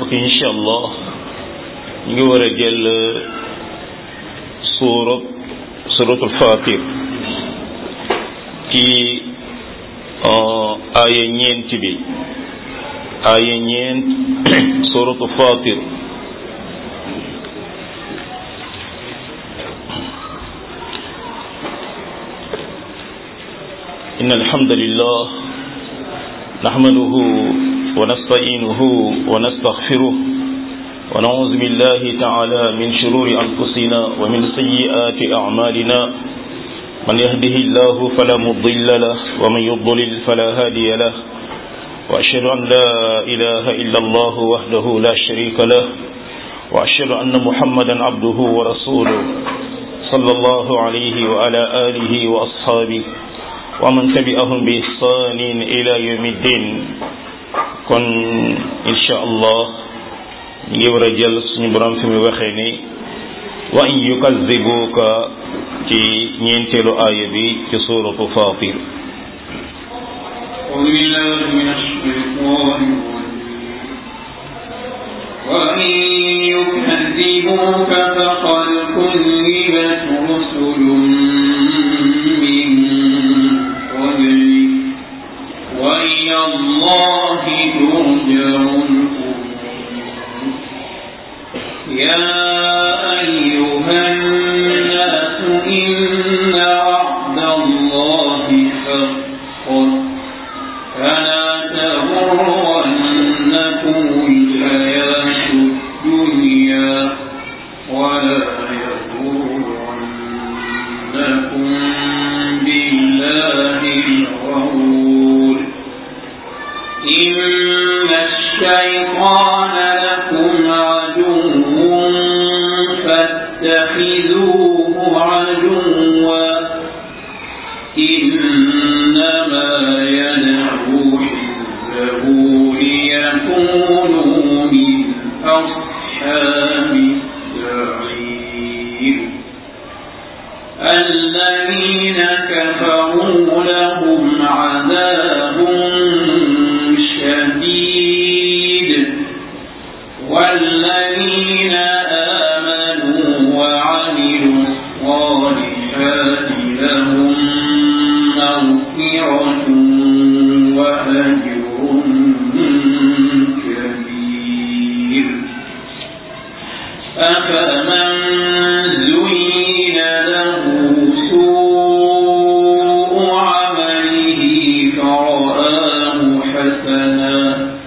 mbokk yi incha allah ñu ngi war a jël suurat suratul fatir ci aaya ñeent bi aaya ñeent suratu fatir إن الحمد لله نحمده ونستعينه ونستغفره ونعوذ بالله تعالى من شرور أنفسنا ومن سيئات أعمالنا من يهده الله فلا مضل له ومن يضلل فلا هادي له وأشهد أن لا إله إلا الله وحده لا شريك له وأشهد أن محمدا عبده ورسوله صلى الله عليه وعلى آله وأصحابه ومن تبعهم بإحسان إلى يوم الدين kon incha allah ñu ngi war a jël suñu borom fi mu waxee ni wa in yukazibuka ci ñeenteelu aaya bi ci suuratu Faatir أعوذ بالله من الشيطان وإن يكذبوك فقد كذبت رسل من قبلك وإلى الله ترجع الأمور يا أيها الناس إن وعد الله حق فلا تغرنكم الحياة الدنيا ولا يغرنكم بالله الغرور إن الشيطان لكم عدو فاتخذوه عدوا إنما يدعو حزبه ليكونوا من أصحاب السعير الذين كفروا لهم عذاب شديد والذين آمنوا وعملوا الصالحات لهم مغفرة وأجر كبير أفمن زين له سوء عمله فرآه حسنا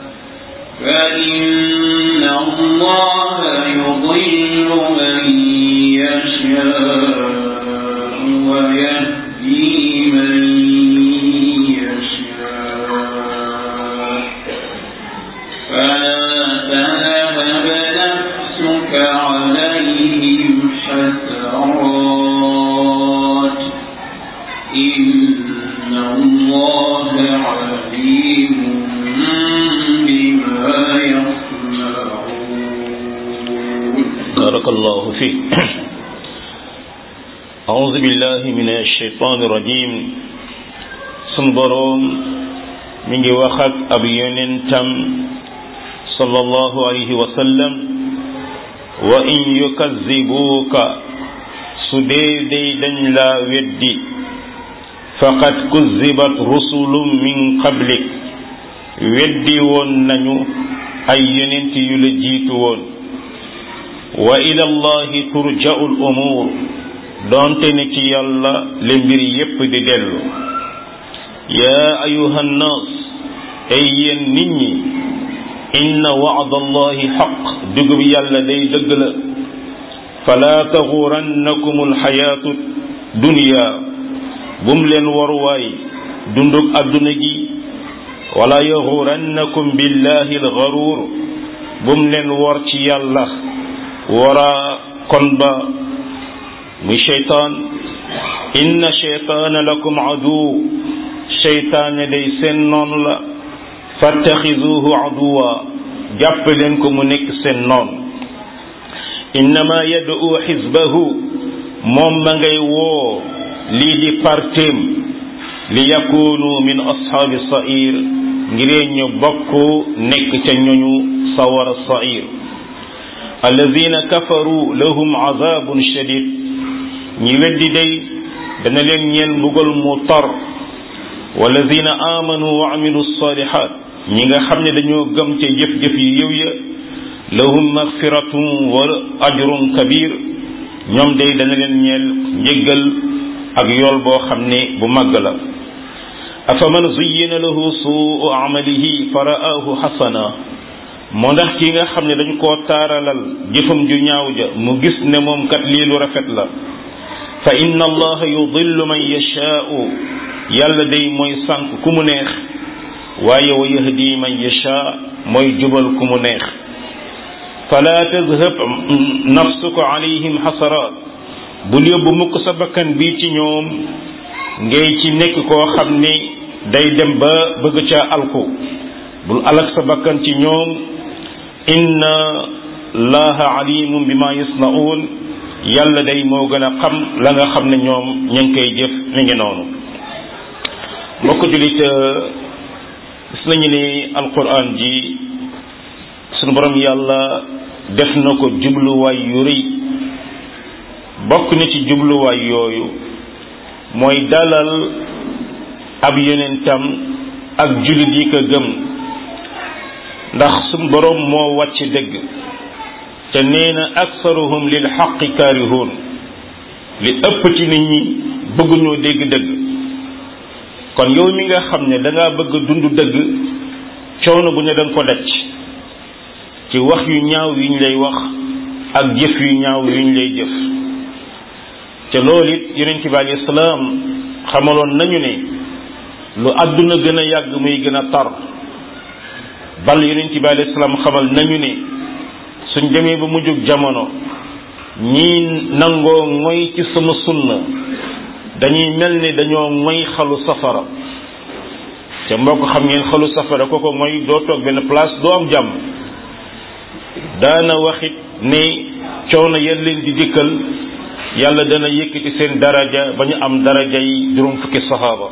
فإن الله يضل من يشاء ويهدي من يشاء فلا تذهب نفسك عليهم حسرات إن الله عليم بما يصنعون بارك الله فيك أعوذ بالله من الشيطان الرجيم sun boroom mi ngi wax ak ab yonentam sallallahu alayhi wa sallam wa in yukazibuuka su dee day dañ laa weddi faqad kuzibat rusulun min qablik weddi woon nañu ay yonent yu la jiitu woon wa ila allahi turja'u al umur doonte ne ci yàlla le mbir yépp di dellu yaa ayuha nnaas ay yéen nit ñi inna wa'da allahi xaq dugub yàlla day dëgg la fala taxurannakum alxayaatu dunya bum leen waruwaay dundug adduna gi wala yaxurannakum billahi alxaruur bum leen wor ci yàlla wara kon ba muy cheytaan inna cheytaana lakum aduw cheytaane day seen noonu la fattaxiduhu aduwa jàpp leen ko mu nekk seen noon innama yad'u xisbahu moom ma ngay woo lii di partem li yakunu min ashaabi sair ngiree ñu bokk nekk ca ñoñu sawara sair alladina kafaru lahum azabun shadid ñi weddi day dana leen ñeel mbugal mu tar walladina amanu wa amilu salihat ñi nga xam ne dañoo gëm ca jëf-jëf yu yëw ya lahum magfiratun wa ajrun kabir ñoom day dana leen ñeel njéggal ak yool boo xam ne bu màgg la afaman zuyyina lahu suu amalihi fa ra'ahu xasana moo ndax ki nga xam ne dañ koo taaralal jëfam ju ñaaw ja mu gis ne moom kat lii lu rafet la fa inna allaha yudillu man yashaa'u yàlla day mooy sànq ku mu neex waaye wa yahdi man yashaa mooy jubal ku mu neex fala tadhab nafsuka alayhim xasaraat bul yóbbu mukk sa bakkan bii ci ñoom ngay ci nekk koo xam ni day dem ba bëgg ca alku bul alak sa bakkan ci ñoom inna laha alimun bima yasnaun yàlla day moo gën a xam la nga xam ne ñoom ña ngi koy jëf mi ngi noonu mbokk julit gis nañu ni alquran ji sunu borom yàlla def na ko jubluwaay yu rëy bokk na ci jubluwaay yooyu mooy dalal ab yonentam ak jullit yi ko gëm ndax suñ boroom moo wàcc dëgg te nee na aksaruhum lil xaqi kaarihuun li ëpp ci nit ñi bëgguñoo dégg dëgg kon yow mi nga xam ne da ngaa bëgg dund dëgg coono bu ne da nga ko daj ci wax yu ñaaw yuñ lay wax ak jëf yu ñaaw yuñ lay jëf te loolu it yonent bi alayhi salaam xamaloon nañu ne lu àdduna gën a yàgg muy gën a tar bal yonent bi alayhi salaam xamal nañu ne suñ demee ba mujjug jamono ñii nangoo ngoy ci sama sunna dañuy mel ni dañoo ngoy xalu safara te mbokk xam ngeen xalu safara kooko ngoy doo toog benn place doo am jàmm daana waxit ne coono yéen leen di dikkal yàlla dana yëkkati seen daraja ba ñu am daraja yi juróom fukki saxaaba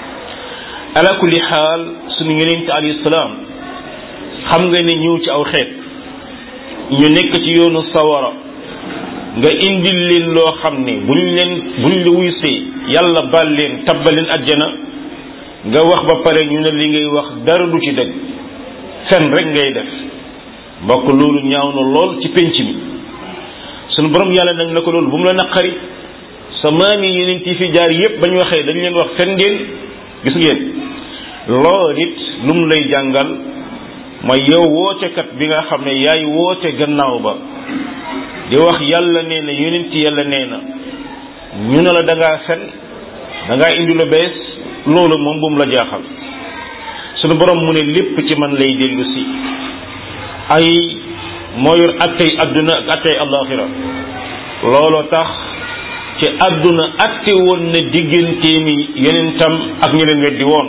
ala kulli xaal suñu yonent alayhi salaam xam nga ne ñëw ci aw xeet ñu nekk ci yoonu sawara nga indil leen loo xam ne buñ leen buñ la wuysee yàlla baal leen tabbal leen ajjana nga wax ba pare ñu ne li ngay wax dara du ci dëgg fen rek ngay def mbokk loolu ñaaw na lool ci penc mi sunu borom yàlla nag na ko loolu bu mu la naqari sa maam yi yeneen yi fi jaar yépp ba ñu waxee dañ leen wax fen ngeen gis ngeen lool it lu mu lay jàngal mooy yow wootekat bi nga xam ne yaay woote gannaaw ba di wax yàlla nee na yonent yàlla nee na ñu ne la da ngaa fen da ngaa indi lu bees loolu moom bu mu la jaaxal sunu borom mu ne lépp ci man lay dellu si ay moo yor attey adduna ak attey alaxira looloo tax ci adduna atte woon na digganteemi yonentam ak ñi leen weddi woon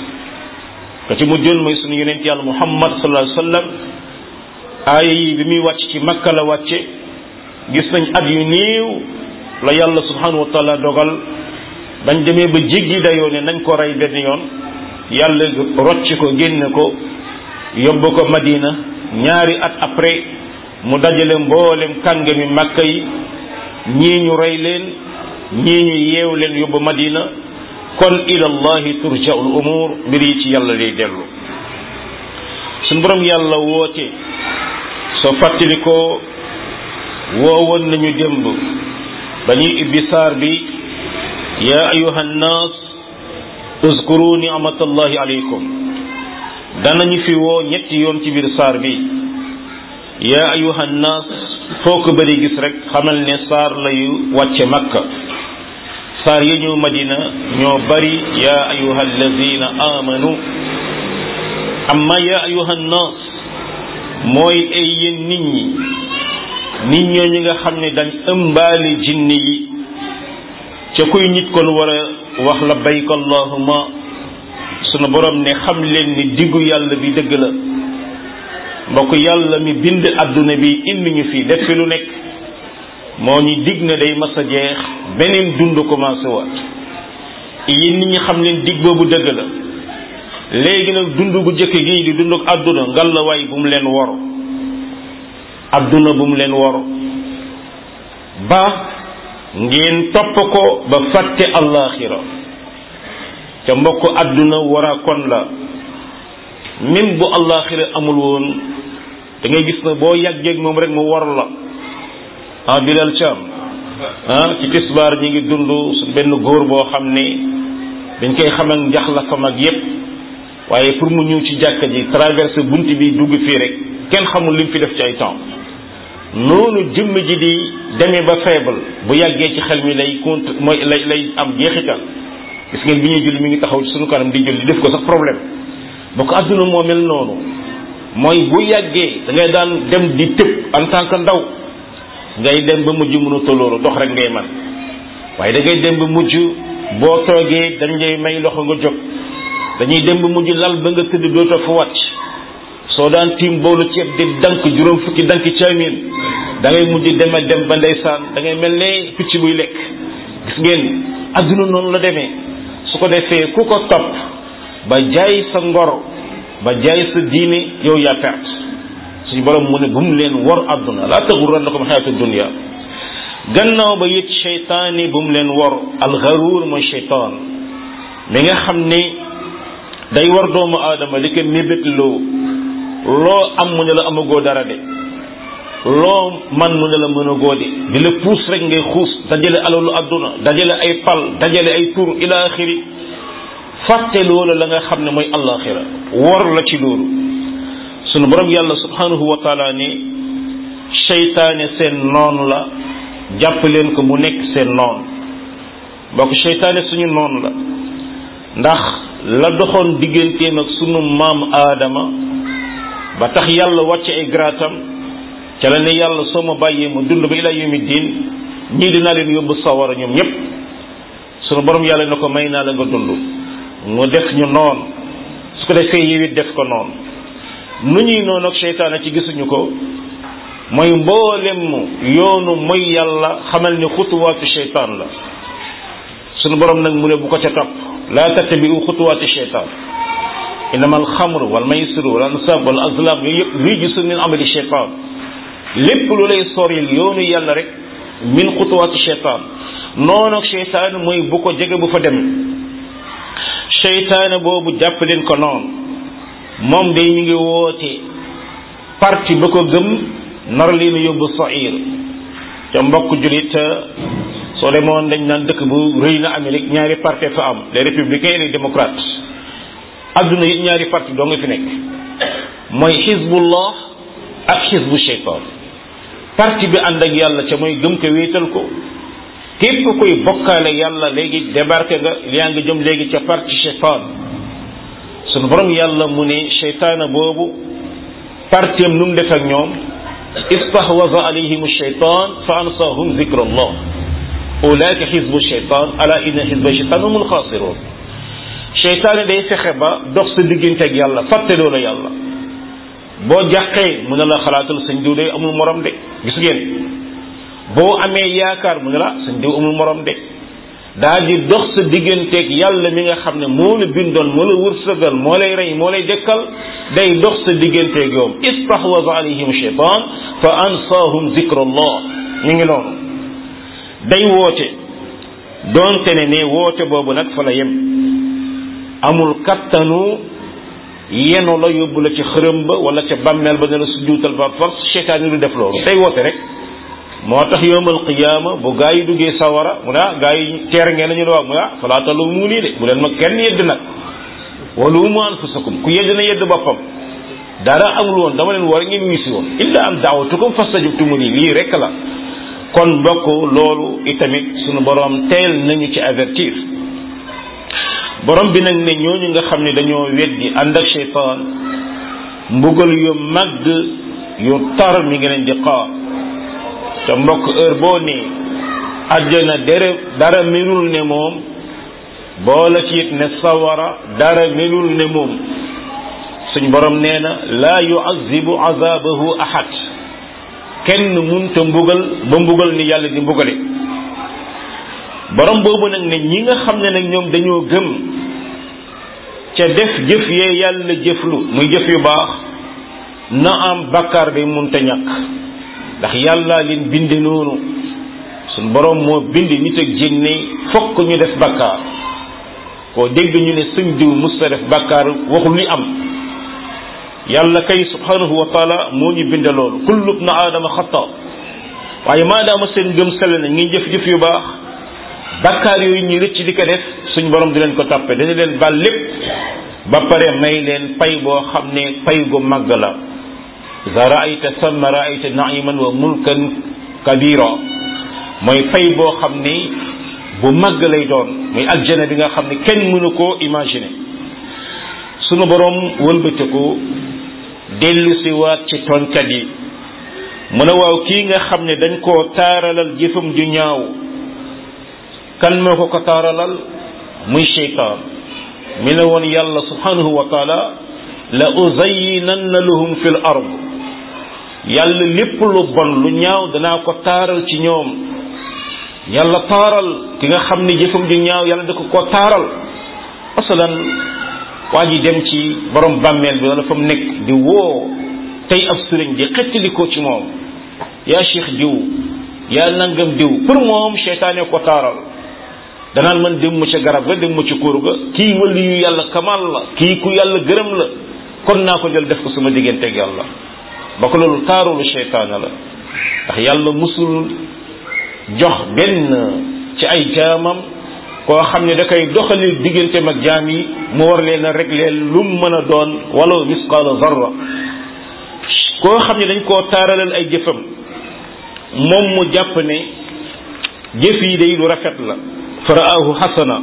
ka ci mujjoon mooy sunu yonent yàlla muhammad sallallahu alayhi wa sallam aaya yi bi muy wàcc ci makka la wàcce gis nañ at yu néew la yàlla subhanahu wa taala dogal bañ demee ba jéggi dayoo ne nañ ko rey benn yoon yàlla rocc ko génne ko yóbbu ko madina ñaari at après mu dajale mboolem kàngami makka yi ñii ñu rey leen ñii ñu yeew leen yóbbu madina kon ila allahi turja'u al umur mbir yi ci yàlla lay dellu suñ borom yàlla woote soo fàttali ko woowoon nañu démb ba ñuy ibbi saar bi yaa ayuha nnaas uzkuru ni'matallahi alaykum danañu fi woo ñetti yoon ci biir saar bi yaa ayuha nnaas foo ko bëri gis rek xamal ne saar layu wàcce makka saar yi ñëw madina ñoo bari yaa ayuha allazina amanu amma yaa ayuha nnaas mooy ay yéen nit ñi nit ñooñu nga xam ne dañ ëmbaale jinne yi ca kuy nit kon war a wax labbayk allahuma sunu borom ne xam leen ni diggu yàlla bi dëgg la mbokk yàlla mi bind adduna bi indi ñu fi def fi lu nekk moo ñu dig na day mas a jeex beneen dund commencé waat yéen nit ñi xam leen dig boobu dëgg la léegi nag dund gu jëkk gii di dund ak àdduna ngal la waay bu mu leen wor adduna bu mu leen wor ba ngeen topp ko ba fàtte allaaxira ca mbokk adduna wara kon la même bu allaaxira amul woon da ngay gis na boo yàggeeg moom rek mu war la ah Bilal Thiam ah ci tisbaar ñi ngi dund su benn góor boo xam ne dañ koy xam ak njax la fam ak yépp waaye pour mu ñëw ci jàkka ji traversé bunt bi dugg fii rek kenn xamul lim fi def ci ay temps noonu jëmm ji di demee ba faible bu yàggee ci xel mi lay compte mooy lay lay am jeexital gis ngeen bi ñuy julli mi ngi taxaw ci suñu kanam di julli def ko sax problème boo ko adduna moo mel noonu mooy bu yàggee da ngay daan dem di tëb en tant que ndaw ngay dem ba mujj mënatoo loolu dox rek ngay man waaye da ngay dem ba mujj boo toogee dañ lay may loxo nga jóg dañuy dem ba mujj lal ba nga tëdd dootoo fa wàcc soo daan tiim boolu ceeb di dank juróom fukki dank caamin da ngay mujj dem a dem ba ndeysaan da ngay mel ne picc buy lekk gis ngeen adduna noonu la demee su ko defee ku ko topp ba jaay sa ngor ba jaay sa diine yow yaa perte suñu borom mu ne bu mu leen wor adduna laa taxurrannakum xayaatu dunya gannaaw ba it cheytaani bu mu leen wor alxaruur mooy cheytaan mi nga xam ne day war doomu aadama li ko mébét loo loo am mu ne la amagoo dara de loo man mu ne la mën a góode di la puus rek ngay xuus dajale alalu adduna dajale ay pal dajale ay tur ila axiri fàtte loolu la nga xam ne mooy allaxira wor la ci loolu sunu borom yàlla subhanahu wa taala ne seytaane seen noon la jàpp leen ko mu nekk seen noon mbokk seytaane suñu noon la ndax la doxoon digganteem ak sunu maam aadama ba tax yàlla wàcce ay graatam ca la ne yàlla soo ma bàyyee ma dund ba ila yawmi diin ñii dinaa leen yóbbu sawara ñoom ñépp sunu borom yàlla ne ko may naa la nga dund mu def ñu noon su ko defee yow it def ko noonu nu ñuy noonu ak seytaane ci gisuñu ko mooy mboolem yoonu mooy yàlla xamal ni xutuwaatu seytaan la sunu borom nag mu ne bu ko ca topp laa tattabi'u xutuwaati seytaan innama alxamru wal maysiru wal ansab wal azlam yooyu yëpp rijsun min amali seytaan lépp lu lay soril yoonu yàlla rek min xutuwaati seytaan noonu ak seytaan mooy bu ko jege bu fa dem seytaane boobu jàpp leen ko noonu moom day mi ngi woote parti ba ko gëm nar leen yóbbu sair ca mbokk julit soo demoon dañ naan dëkk bu rëy na Amérique ñaari parti fa am les républicains et les démocrates adduna it ñaari parti doo nga fi nekk mooy xizbullah ak xizbu shaytan parti bi ànd ak yàlla ca mooy gëm ko wéetal ko képp koy bokkaale yàlla léegi débarqué nga yaa ngi jëm léegi ca parti shaytan sunu borom yàlla mu ne shaytaana boobu partiem nu mu def ak ñoom istahwaza alayhim shaytan fa ansahum zikrallah ulaika xizbu shaytan ala inna xizba shaytan humul xaasirun shaytaane day fexe ba dox sa diggante ak yàlla fàtte loola yàlla boo jàqee mu ne la xalaatal sëñ diw day amul morom de gis ngeen boo amee yaakaar mu ne la sëñ diw amul morom de daa di dox sa digganteeg yàlla mi nga xam ne moo la bindoon moo la wërsëgal moo lay rey moo lay dekkal day dox sa digganteeg yoom istahwaza alayhim shaytan fa ansaahum zikrallah ñu ngi noonu day woote doonte ne ne woote boobu nag fa la yem amul kattanu yenu la yóbbu la ci xërëm ba wala ca bàmmeel ba ne la sujjuutal par force seytaan yi du def loolu day woote rek moo tax yowmal qiyaama bu gaa yi duggee sawara mu ne ah gaa yi teer ngeen la ñu ne waaw mu ne ah falaa taluumu nii de bu leen ma kenn yedd nag waluumu anfusakum ku yedd na yedd boppam dara amul woon dama leen war ngeen wisi woon illa am daawatukum fastajabtumu nii lii rek la kon mbokk loolu itamit sunu borom teel nañu ci avertir borom bi nag ne ñooñu nga xam ne dañoo weddi ànd ak cheytaan mbugal yu màgg yu tar mi ngi leen di xaar te mbokk heure boo nee àjjana dere dara melul ne moom boola ci it ne sawara dara melul ne moom suñ borom nee na laa yuazibu azabahu ahad kenn munta mbugal ba mbugal ni yàlla di mbugale borom boobu nag ne ñi nga xam ne nag ñoom dañoo gëm ca def jëf yee yàlla jëflu muy jëf yu baax na am bakkaar day munta ñàkk ndax yàlla leen binde noonu suñ borom moo bind nit ak jinne fokk ñu def bakkaar koo dégg ñu ne sëñ diw musta def bakkaar waxul li am yàlla kay subhanahu wa taala moo ñu binde loolu kullu ibnu aadama xata waaye maadaama seen gëm sell na ngi jëf jëf yu baax bakkaar yooyu ñu rëcc di ko def suñ borom di leen ko tàppe dañu leen baal lépp ba pare may leen pay boo xam ne pay gu màgg la iza raayta samma raayta naiman wa mulkan kabira mooy pay boo xam ne bu màgg lay doon muy aljana bi nga xam ne kenn mënu koo imaginer sunu borom wëlbatiku dellu si waat ci tooñkat yi mu ne waaw kii nga xam ne dañ koo taaralal jëfam ju ñaaw kan moo ko ko taaralal muy cheytaan mi ne woon yàlla subhanahu wa taala la uzayyinanna lahum fil ard yàlla lépp lu bon lu ñaaw danaa ko taaral ci ñoom yàlla taaral ki nga xam ne jëfam ju ñaaw yàlla da ko ko taaral masalan waa ji dem ci borom bàmmeel bi wala fa mu nekk di woo tey ab sëriñ di xettali ko ci moom yaa cheikh diw yaa nangam diw pour moom seytaane ko taaral danaan man dem mu ca garab ga dem mu ca kóor ga kii wali yu yàlla kamal la kii ku yàlla gërëm la kon naa ko jël def ko sama digganteeg yàlla ba ko loolu taarulu seytaane la ndax yàlla musul jox benn ci ay jaamam koo xam ne da koy doxali digganteem ak jaam yi mu war leen a régler lu mu mën a doon wala misqaala zarra koo xam ne dañ koo taaralal ay jëfam moom mu jàpp ne jëf yi day lu rafet la faraahu xasana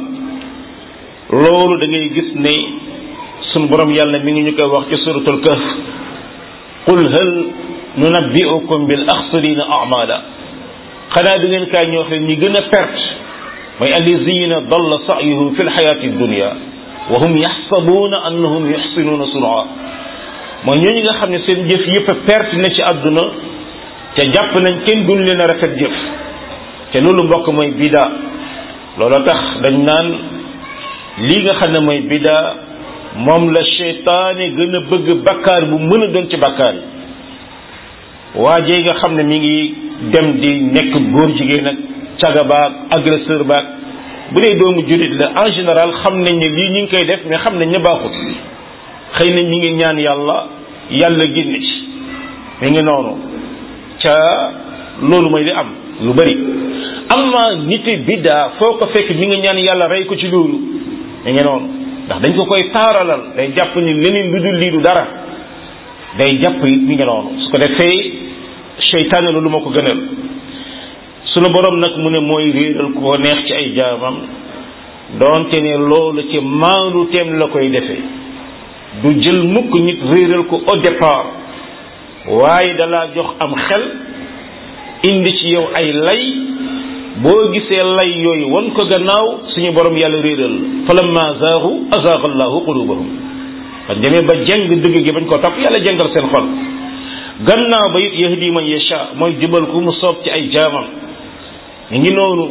loolu da ngay gis ne sun borom yàlla mi ngi ñu koy wax ci suratul kahf qul hal nunabbi'ukum bil axsarina a'mala xanaa du ngeen kaay ñoo xam ñi gën a perte mooy allazina dalla sa'yuhum fi lxayati dunya wa hum yaxsabuuna annahum yuxsinuuna sun'a mooy ñooñu nga xam ne seen jëf yëpp a perte na ci àdduna te jàpp nañ kenn duñ leen a rafet jëf te loolu mbokk mooy bida loolu tax dañ naan lii nga xam ne mooy bida moom la seytaane gën a bëgg bakkaar bu mën a doon ci bakkaar yi waajee nga xam ne mi ngi dem di nekk góor jigéen ak caga baag agresseur baag bu dee doomu jullit la en général xam nañ ne lii ñu ngi koy def mais xam nañ ne baaxut xëy na ñi ngi ñaan yàlla yàlla génn ci mi ngi noonu ca loolu mooy li am lu bari amma niti biddaa foo ko fekk mi ngi ñaan yàlla rey ko ci loolu mi ngi noonu ndax dañ ko koy taaralal day jàpp ni leneen lu dul lii du dara day jàpp it mi ngi noonu su ko defee seytaane loolu moo ko gënal sunu borom nag mu ne mooy réeral ko neex ci ay jaamam doonte ne loolu ci maandu teem la koy defee du jël mukk nit réeral ko au départ waaye dalaa jox am xel indi ci yow ay lay boo gisee lay yooyu wan ko gannaaw suñu borom yàlla réeral falamma zaagu azaaga allahu qulubahum ba demee ba jeng dëgg gi bañ ko topp yàlla jengal seen xol gannaaw ba it yahdi man yasha mooy jubal ku mu soob ci ay jaamam ñu ngi noonu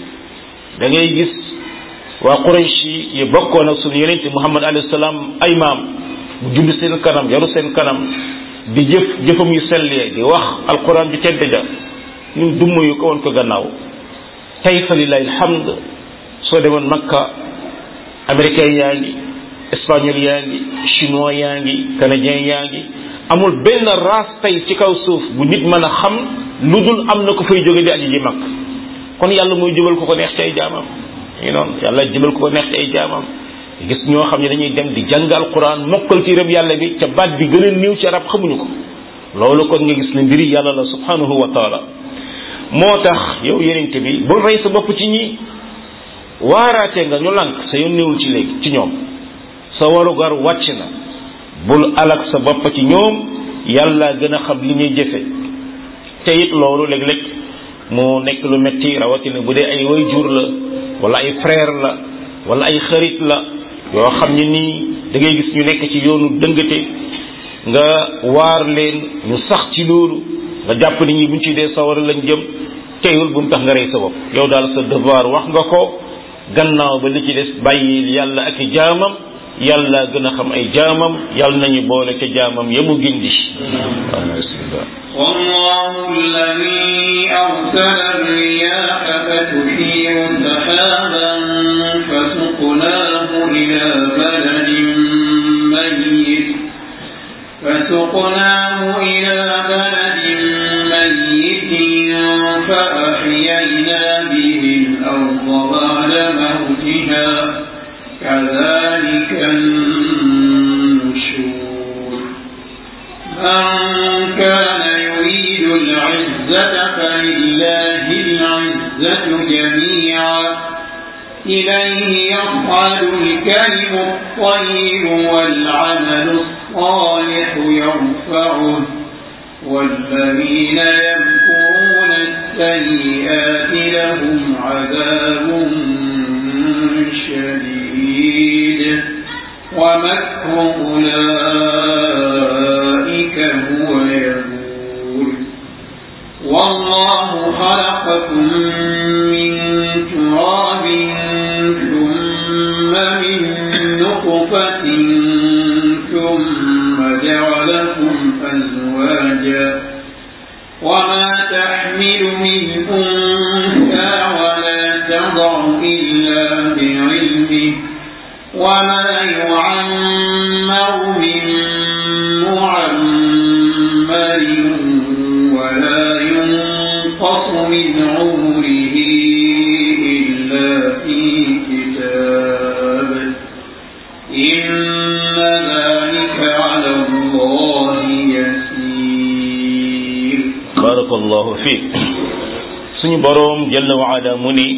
da ngay gis waa Quraysh yi bokkoon ak suñu yonente Muhammad alayhi salaam ay maam mu judd seen kanam yaru seen kanam di jëf jëfam yu sellee di wax alquran bi tedd ja ñu dumm yu ko woon ko gannaaw tey fa lillahi alhamd soo demoon Makka américain yaa ngi espagnol yaa ngi chinois yaa ngi canadien yaa ngi amul benn race tey ci kaw suuf bu nit mën a xam lu dul am na ko fay jóge di aji ji mag kon yàlla mooy jubal ko ko neex ci ay jaamam ñu noonu yàlla jubal ko ko neex ci ay jaamam gis ñoo xam ne dañuy dem di jàng alquran mokkal ci rëb yàlla bi ca baat bi gën a néew ci arab xamuñu ko loolu kon nga gis ne mbiri yàlla la subhanahu wa taala moo tax yow yenente bi bul rey sa bopp ci ñi waaraate nga ñu lànk sa yoon néewul ci léegi ci ñoom sa warugar wàcc na bul alak sa bopp ci ñoom yàlla gën a xam li ñuy jëfe te it loolu léeg-léeg mu nekk lu metti rawatina bu dee ay way jur la wala ay frère la wala ay xarit la yoo xam ne nii da ngay gis ñu nekk ci yoonu dëngate nga waar leen ñu sax ci loolu nga jàpp nit ñi buñ ci dee sawara lañ jëm teewul bu mu tax nga rey sa bopp yow daal sa devoir wax nga ko gannaaw ba li ci des bàyyi yàlla ak i jaamam yàlla gën a xam ay jaamam yàlla nañu boole ca jaamam ya mu gindi waaw bismillah الله الذي أرسل الرياح فتثير سحابا فسقناه إلى بلد ميت فسقناه إلى بلد ميت فأحيينا به الأرض بعد موتها كذلك النشور من كان يريد العزة فلله العزة جميعا إليه يصعد الكلم الطيب والعمل الصالح يرفعه والذين يمكرون السيئات لهم عذاب شديد ومكر أولئك هو يبور والله خلقكم من تراب ثم من نطفة ثم جعلكم أزواجا وما تحمل من أنثى ولا تضع إلا بعلمه وما يعمر من معمر ولا ينقص من عمره إلا في كتاب إن ذلك على الله يسير barakallahu fiik suñu boroom jalla wa ala mu ni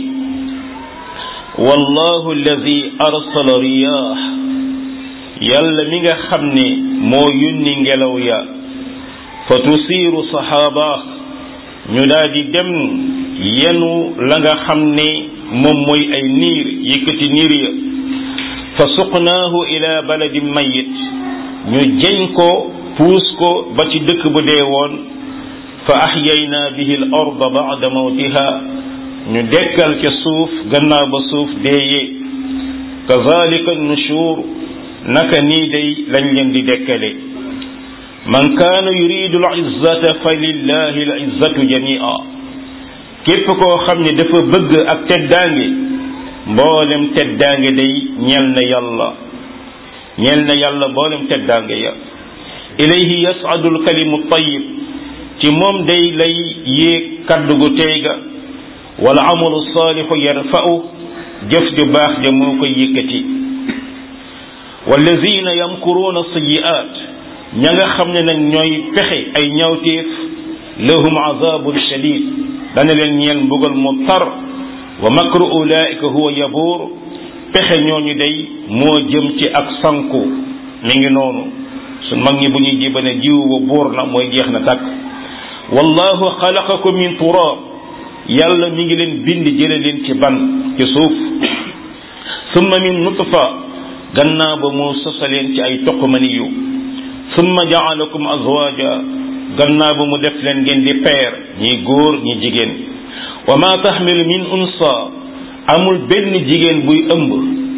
wallahu alladi arsala riyaax yàlla mi nga xam ne moo yónni ngelaw ya fa tusiiru saxaaba ñu daal di dem yenu la nga xam ne moom mooy ay niir yëkkati niir ya fa suqnaahu ila baladin mayit ñu jeñ ko puus ko ba ci dëkk bu dee woon fa axyayna bihi al arda bada mawtiha ñu dekkal ca suuf gannaaw ba suuf deeyee kazalika nushur naka nii day lañ leen di dekkale man kaana yuridu al izzata fa lillahi al izzatu jamia képp koo xam ne dafa bëgg ak teddaange mboolem teddaange day ñel na yàlla ñel na yàlla mboolem teddaange ya ilayhi yas'adu al kalimu tayyib ci moom day lay yéeg kaddu gu tey ga wala amalu saalixu yarfa'u jëf ju baax ja moo koy yëkkati wallazina yamkuruuna sayi'aat ña nga xam ne nag ñooy pexe ay ñawteef lahum azabun shadid dana leen ñeel mbugal mu tar wa makru ulaika huwa yabuur pexe ñooñu day moo jëm ci ak sanku mi ngi noonu su mag ñi bu ñuy jibane jiw wa buur na mooy jeex na tàkk wallahu xalaqakum min turab yàlla mi ngi leen bind jële leen ci ban ci suuf summa min nutfa gannaaw ba mu sosaleen ci ay toqmani yu summa jaalakum azwaja gannaaw ba mu def leen ngeen di peer ñi góor ñi jigéen wa ma taxmilu min unsa amul benn jigéen buy ëmb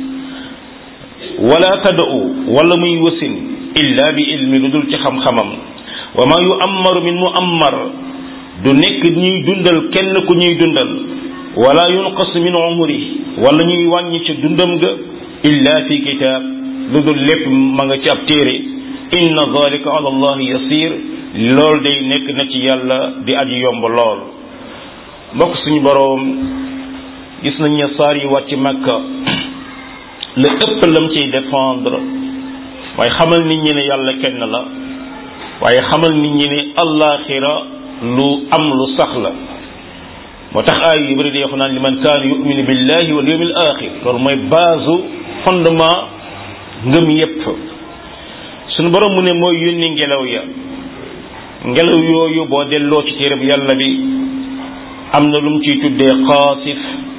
wala tada'u wala muy wasin illa bi ilmi lu dul ci xam-xamam wa ma yu ammaru min mu ammar du nekk ñuy dundal kenn ku ñuy dundal wala yunqas min umri wala ñuy wàññi ci dundam ga illa fi kitab lu dul lépp ma nga ci ab téere inna zalika ala allah yasir lool day nekk na ci yàlla di aji yomb lool mbokk suñu boroom gis nañ ne saar yi wàcc makka la ëpp lam ciy défendre waaye xamal nit ñi ne yàlla kenn la waaye xamal nit ñi ne allaaxira lu am lu sax la moo tax aay yu bëri di wax naan li man kaana yuminu billahi wal yawmil axir loolu mooy base fondement ngëm yépp suñu borom mu ne mooy yónni ngelaw ya ngelaw yooyu boo delloo ci téereb yàlla bi am na lu mu ciy tuddee qaasif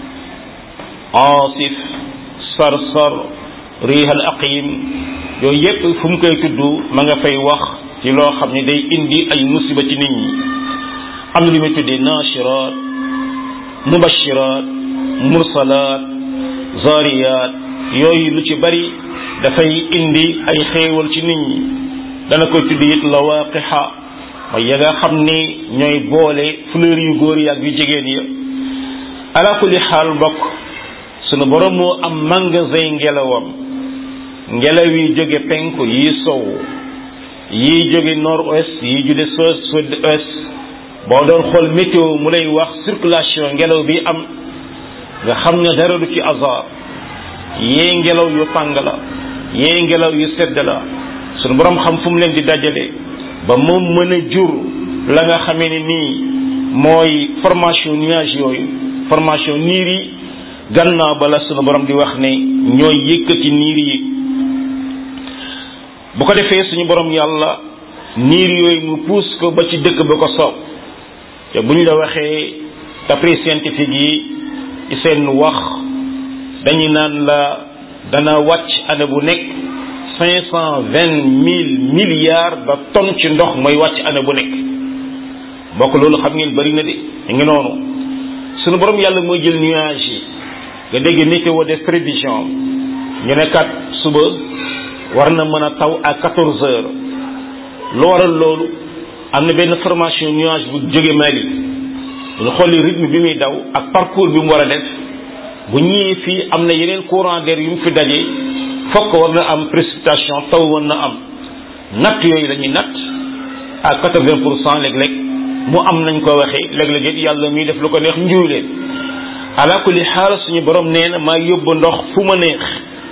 aasif sarsar riihal aqim yooyu yépp fu mu koy tudd ma nga fay wax ci loo xam ne day indi ay musiba ci nit ñi am na lu muy tuddee naashiraat mubashiraat mursalaat zaariyaat yooyu lu ci bari dafay indi ay xéewal ci nit ñi dana koy tudd it lawaaqixa mooy ya nga xam ni ñooy boole fleur yu góor yi ak yu jigéen ya ala kulli xaal mbokk sunu borom moo am magasin ngelawam ngelaw yi jóge penku yi sow yi jóge nord ouest yi jóge sud ouest boo doon xool météo mu lay wax circulation ngelaw bi am nga xam ne dara du ci hasard yee ngelaw yu tàng la yee ngelaw yu sedd la sunu borom xam fu mu leen di dajale ba moom mën a jur la nga xamee ne nii mooy formation nuage yooyu formation niir yi gannaaw ba la sunu borom di wax ne ñooy yëkkati niir yi bu ko defee suñu borom yàlla niir yooyu mu puus ko ba ci dëkk ba ko soob te bu ñu la waxee d'après scientifique yi ci seen wax dañu naan la dana wàcc année bu nekk cinq cent vingt mille milliards de tonnes ci ndox mooy wàcc année bu nekk mbokk loolu xam ngeen bari na de ñu ngi noonu sunu borom yàlla mooy jël nuage yi nga dégg météo def prévision ñu ne kat suba war na mën a taw à quatorze heures lu waral loolu am na benn formation nuage bu jóge Mali bu ñu xolli rythme bi muy daw ak parcours bi mu war a def bu ñëwee fii am na yeneen courant d'air yu mu fi daje fokk war na am précipitation taw war na am natt yooyu la ñuy natt à quatre-vingt pour cent léeg-léeg mu am nañ ko waxee léeg-léeg it yàlla muy def lu ko neex njuy leen ala kulli xaal suñu borom nee na maa yóbbu ndox fu ma neex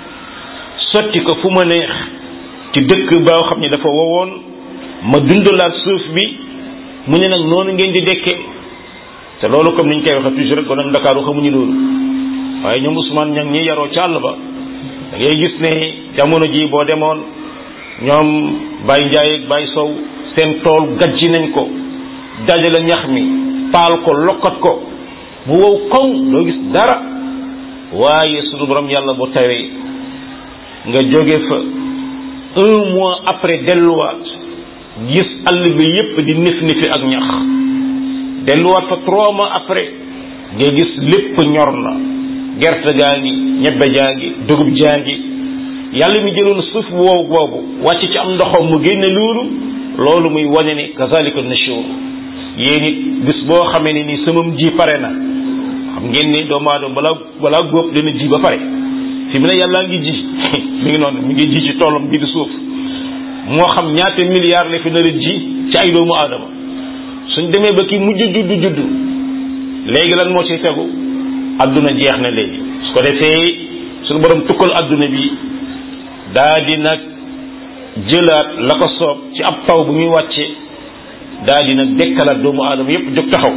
sotti ko fu ma neex ci dëkk boo xam ne dafa wowoon ma dundalaat suuf bi mu ne nag noonu ngeen di dekke te loolu comme niñ koy waxee toujours rek kon nag Ndakaaru xamuñu loolu waaye ñoom Ousmane ña ñi yaroo ci àll ba da ngay gis ne jamono ji boo demoon ñoom Baye Ndiaye ak Baye Sow seen tool gajji nañ ko dajale ñax mi taal ko lokkat ko mu wow koŋ doo gis dara waaye sunu borom yàlla bu tawee nga jóge fa un mois après delluwaat gis àll bi yépp di nif nifi ak ñax delluwaat fa trois mois après nga gis lépp ñor na gerte gaa ngi ñebbe jaa ngi dugub jaa ngi yàlla mi jëloon suuf bu wow boobu wàcc ci am ndoxam mu génne loolu loolu muy wane ni kazalika nushur yéen it bis boo xamee ne ni samam ji pare na xam ngeen ni doomu aadama balaa balaa góob dana ji ba pare fi mu ne yàllaa ngi ji mi ngi noonu mi ngi ji ci toolam bi di suuf moo xam ñaata milliards la fi nar a ji ci ay doomu aadama suñ demee ba ki mujj juddu juddu léegi lan moo ci tegu adduna jeex na léegi su ko defee suñu borom tukkal adduna bi daa di nag jëlaat la ko soob ci ab taw bu muy wàcce daa di nag dekkalaat doomu aadama yépp jóg taxaw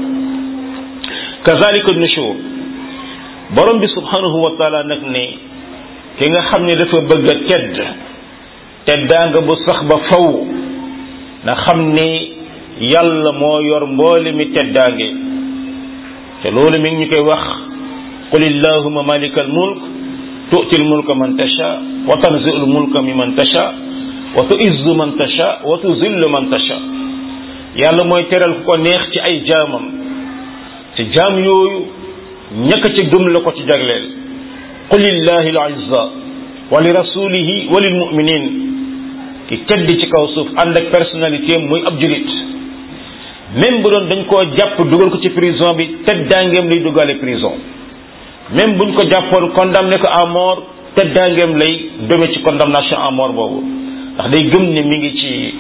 kazalika nushur borom bi subhanahu wa taala nag ne ki nga xam ne dafa bëgg a tedd teddaanga bu sax ba faw na xam ne yàlla moo yor mboole mi teddaange te loolu mi ngi ñu koy wax qul illahuma malika al mulk tu'ti al mulka man tasha wa tanzi'u al mulka mimman tasha wa tu'izzu man tasha wa tuzillu man tasha yàlla mooy teral ku ko neex ci ay jaamam te jaam yooyu ñaka ci gëm la ko ci jagleel qul lillahi al izza wa li rasulihi wa lil mu'minin ki tedd ci kaw suuf ànd ak personnalité muy ab julit même bu doon dañ koo jàpp dugal ko ci prison bi teddaangeem lay dugale prison même buñ ko jàppoon condamné ko à mort teddaangeem lay deme ci condamnation à mort boobu ndax day gëm ne mi ngi ci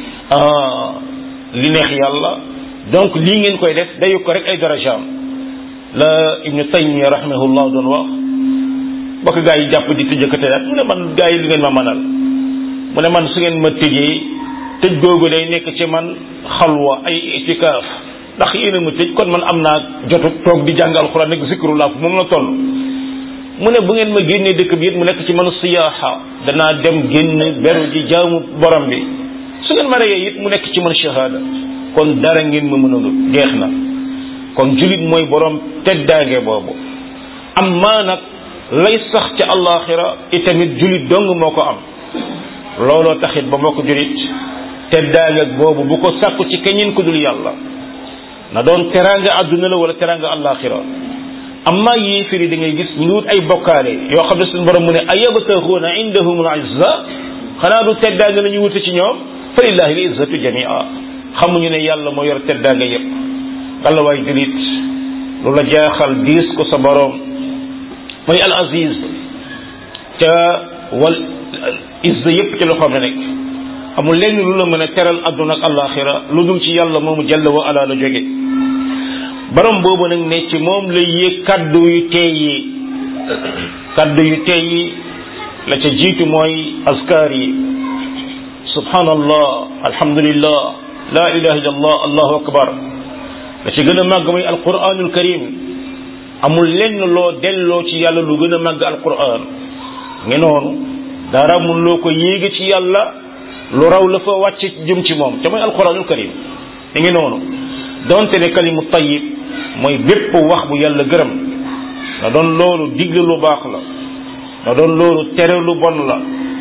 li neex yàlla donc lii ngeen koy def dayu ko rek ay darajaam la ibnu taymiya rahimahullah doon wax bokk gaa yi jàpp di tëjëkate daat mu ne man gaa yi li ngeen ma manal mu ne man su ngeen ma tëjee tëj googu day nekk ci man xalwa ay itikaaf ndax yéen a ma tëj kon man am naa jotu toog di jàng alxuraan nekk zikrullah fu moom la toll mu ne bu ngeen ma génnee dëkk bi it mu nekk ci man siyaaxa danaa dem génn beru ji jaamu borom bi su ngeen ma reyee it mu nekk ci man shahada kon dara ngeen ma mënul jeex na kon julit mooy borom teddaange boobu am maa nag lay sax ca allaxira itamit julit dong moo ko am looloo taxit ba moo ko julit teddaange boobu bu ko sàkku ci keneen ku dul yàlla na doon teraanga àdduna la wala teraanga allaxira amma yéefiri da ngay gis ñu ngi wut ay bokkaale yoo xam ne suñu borom mu ne ayabtaxuuna indahum al izza xanaa du teddaange la ñu wute ci ñoom fa lillahi al izzatu jamia xamuñu ne yàlla moo yor teddaanga yépp walla waay julit lu la jaaxal diis ko sa boroom mooy al aziz ca wal izza yépp ci loxoom la nekk amul lenn lu la mën a teral àdduna ak àllaaxira lu dul ci yàlla moomu jalla wa ala la jóge borom boobu nag ne ci moom la yéeg kaddu yu teey yi kaddu yu teey yi la ca jiitu mooy askar yi subhanallah alhamdulillah la ilaha illallah allahu akbar la ca gën a màgg mooy alquranul karim amul lenn loo delloo ci yàlla lu gën a màgg alquran nge noonu dara mun loo ko yéege ci yàlla lu raw la fa wàcc jëm ci moom te mooy alquranul karim mi ngi noonu donte ne kalimu tayyib mooy bépp wax bu yàlla gërëm na doon loolu digle lu baax la na doon loolu tere lu bon la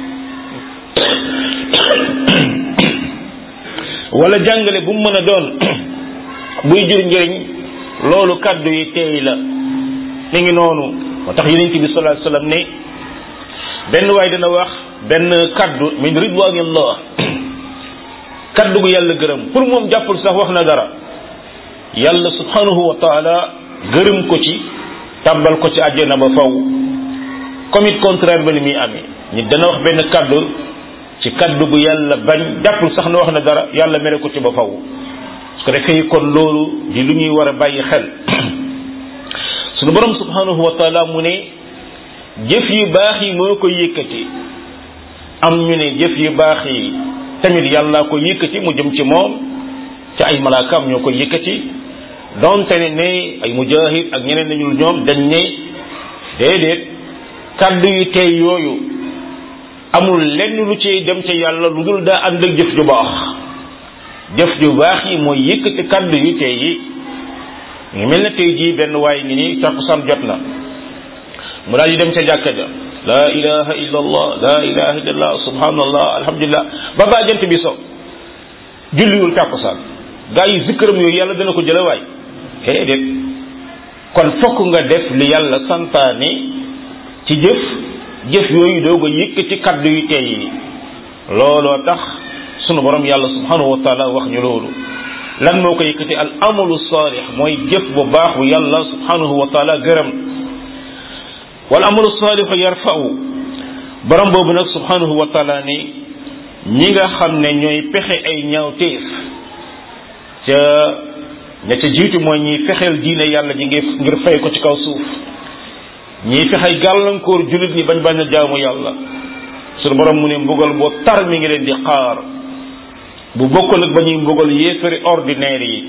wala jàngale bu mu mën a doon buy jur njëriñ loolu kaddu yi teey la mi ngi noonu moo tax yonent bi sallallahu alayhi wasallam ne benn waay dana wax benn kaddu min ridwanillah kaddu gu yàlla gërëm pour moom jàppul sax wax na dara yàlla subhanahu wa taala gërëm ko ci tàbbal ko ci àjjana ba faw comme it contraire ba ni muy amee nit dana wax benn kaddu ci kaddu gu yàlla bañ jàppul sax na wax na dara yàlla mere ko ci ba faw su ko defee kon loolu di lu ñuy war a bàyyi xel sunu borom subhanahu wa taala mu ne jëf yu baax yi moo ko yëkkati am ñu ne jëf yu baax yi tamit yàlla ko yëkkati mu jëm ci moom ci ay malaakaam ñoo ko yëkkati donte ne ne ay mujahid ak ñeneen nañul ñoom dañ ne déedéet kàddu yu tey yooyu amul lenn lu ci dem ca yàlla lu dul daa ànd ak jëf ju baax jëf ju baax yi mooy yëkkati kàddu yu tey yi ngi mel na tey jii benn waay ngi nii takkusaan jot na mu daal di dem ca jàkka ja la ilaha illa allah la ilaha illa allah subhanallah alhamdulillah ba baa jant bi so julliwul takkusaan gaa yi zikkaram yooyu yàlla dana ko jële waay déedéet kon fokk nga def li yàlla santaane ci jëf jëf yooyu doog a yëkkati kaddu yu tey yi looloo tax sunu borom yàlla subhanahu wa taala wax ñu loolu lan moo ko yëkkati al amalu saalix mooy jëf bu baax bu yàlla subhanahu wa taala gërëm wal amalu saalixu yarfa'u borom boobu nag subhanahu wa taala ni ñi nga xam ne ñooy pexe ay ñaawteef ca ña ca jiitu mooy ñiy fexeel diine yàlla ji ngir ngir fay ko ci kaw suuf ñiy fexey gàllankoor jullit ñi bañ bañ a jaamu yàlla suñu borom mu ne mbugal boo tar mi ngi leen di xaar bu bokkul ak ba ñuy mbugal yéefari ordinaire yi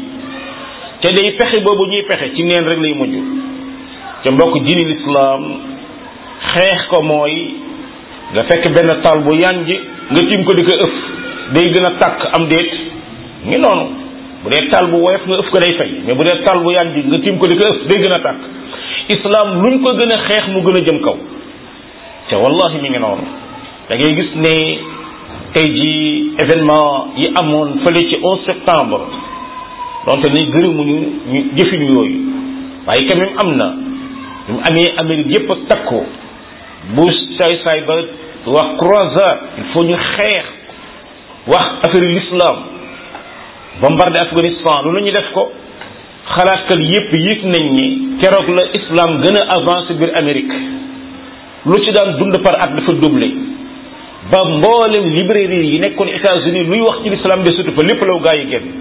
te day pexe boobu ñuy pexe ci neen rek lay mujj ca mbokk diini lislaam xeex ko mooy nga fekk benn taal bu yanj nga tiim ko di ko ëf day gën a tàkk am déet ngi noonu bu dee taal bu woyof nga ëf ko day fay mais bu dee taal bu yanj nga tiim ko di ko ëf day gën a tàkk islam luñ ko gën a xeex mu gën a jëm kaw te wallahi mi ngi noonu da ngay gis ne tey ji événement yi amoon fële ci 11 septembre donte ni gërëmuñu ñu jëfin yooyu waaye quand même am na ñu amee Amérique yépp a takku bu saay saay ba wax croisade il faut ñu xeex wax affaire l'islam bombardé Afghanistan lu la ñu def ko xalaatkat yépp yëg nañ ni keroog la islam gën a avancé biir Amérique lu ci daan dund par at dafa doublé ba mboolem librairie yi nekkoon États-Unis luy wax ci l'islam de surtout fa lépp law gaa yi génn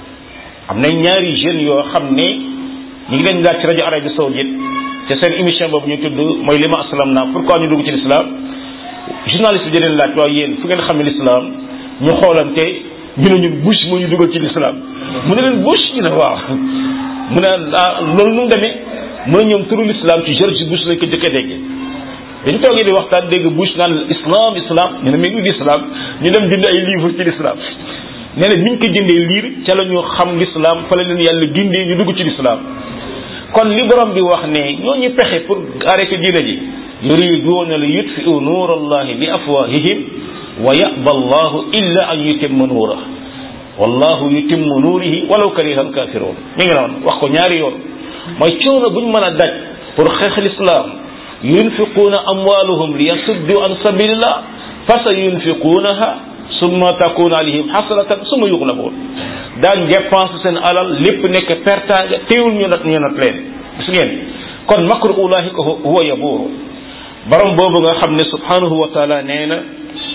am na ñaari jeunes yoo xam ne ñu ngi leen laaj ci rajo Arabie Saoudite te seen émission boobu ñu tudd mooy lima aslam naa pourquoi ñu dugg ci l'islam journaliste bi di leen laaj waaw yéen fu ngeen xam ne l'islam ñu xoolante ñu ne ñun Bush moo ñu dugal ci l'islam mu ne leen Bush ñu ne waaw mu ne ah loolu nu mu demee mu ne ñoom turu l'islam ci George Bush lañ ko jëkk a déggee dañ toogee di waxtaan dégg Bush naan islam islam ñu ne mais lu l'islam ñu dem bind ay livre ci l'islam nee na biñ ko jëndee liir ca la ñu xam l'islam fa la leen yàlla gindee ñu dugg ci l'islam kon li borom bi wax ne ñoo ñu pexe pour arrêter diina ji yuriduuna li yutfi'u nuur allahi bi afwahihim wa ya'ba allahu illa an yutimma nuura wallahu yutimmu nuurihi walaw kariha alkafirun mi ngi noonu wax ko ñaari yoon mooy coono buñ mën a daj pour xeex l'islam yunfiquuna amwaaluhum li yasuddu an sabilillah fa sa yunfiquunaha summa takunu alayhim xasratan summa yuxlabuun daan dépense seen alal lépp nekk pertaanga teewul ñu nat ñu nat leen gis ngeen kon makru ulaahika huwa yabuuru borom boobu nga xam ne subhanahu wa taala nee na